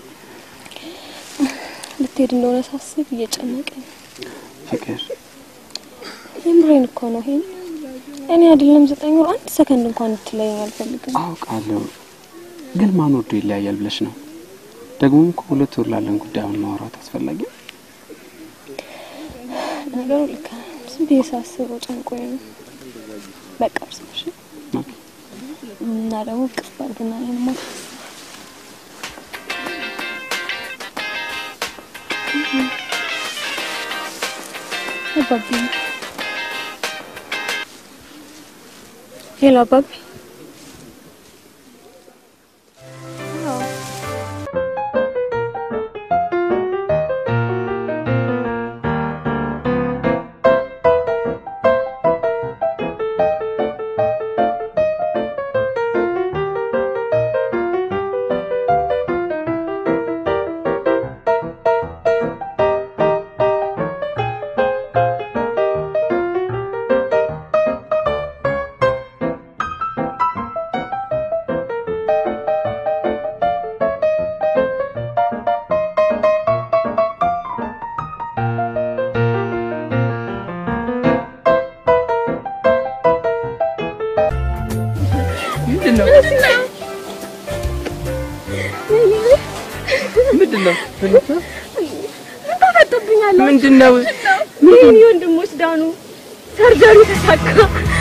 ልትሄድ እንደሆነ ሳስብ እየጨነቀኝ። ፍቅር የምሬን እኮ ነው ይሄን እኔ አይደለም ዘጠኝ ወር አንድ ሰከንድ እንኳን እንድትለየኝ አልፈልግም። አውቃለሁ፣ ግን ማን ወዶ ይለያያል ብለሽ ነው? ደግሞም እኮ ሁለት ወር ላለን ጉዳይ አሁን ማውራት አስፈላጊ ነው። ነገሩ ልክ ነህ። ዝም ብዬ ሳስበው ጨንቆኝ ነው። በቃ እርስ በርስ እና ደግሞ ቅፍ አድርግና እኔንማ አባቢ ሄሎ አባቢ ምንድን ነው? ምንድን ነው? ታፈጥብኛለህ። ምንድን ነው? የኔ ወንድሞች ዳኑ፣ ሰርጀሪ ተሳካ።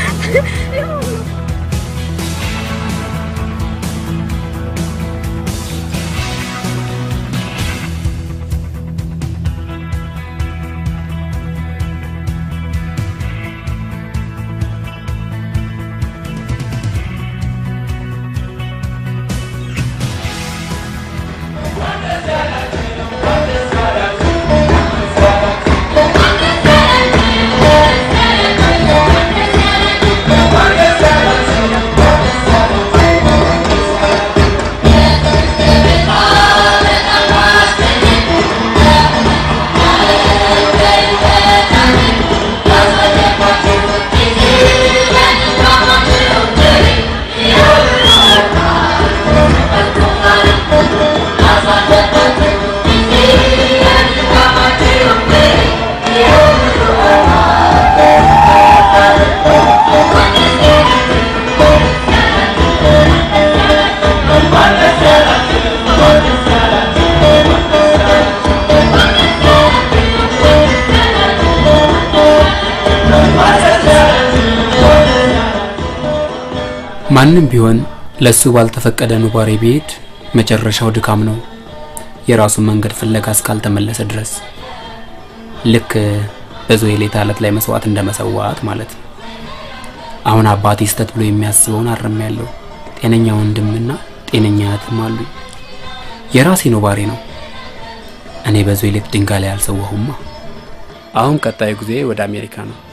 ማንም ቢሆን ለሱ ባልተፈቀደ ኑባሬ ቢሄድ መጨረሻው ድካም ነው፣ የራሱን መንገድ ፍለጋ እስካልተመለሰ ድረስ። ልክ በዞሄሌታ አለት ላይ መስዋዕት እንደመሰዋት ማለት ነው። አሁን አባቴ ስተት ብሎ የሚያስበውን አርም ያለው ጤነኛ ወንድምና ጤነኛ እህትም አሉ። የራሴ ኑባሬ ነው። እኔ በዞሄሌት ድንጋይ ላይ አልሰዋሁማ። አሁን ቀጣዩ ጊዜ ወደ አሜሪካ ነው።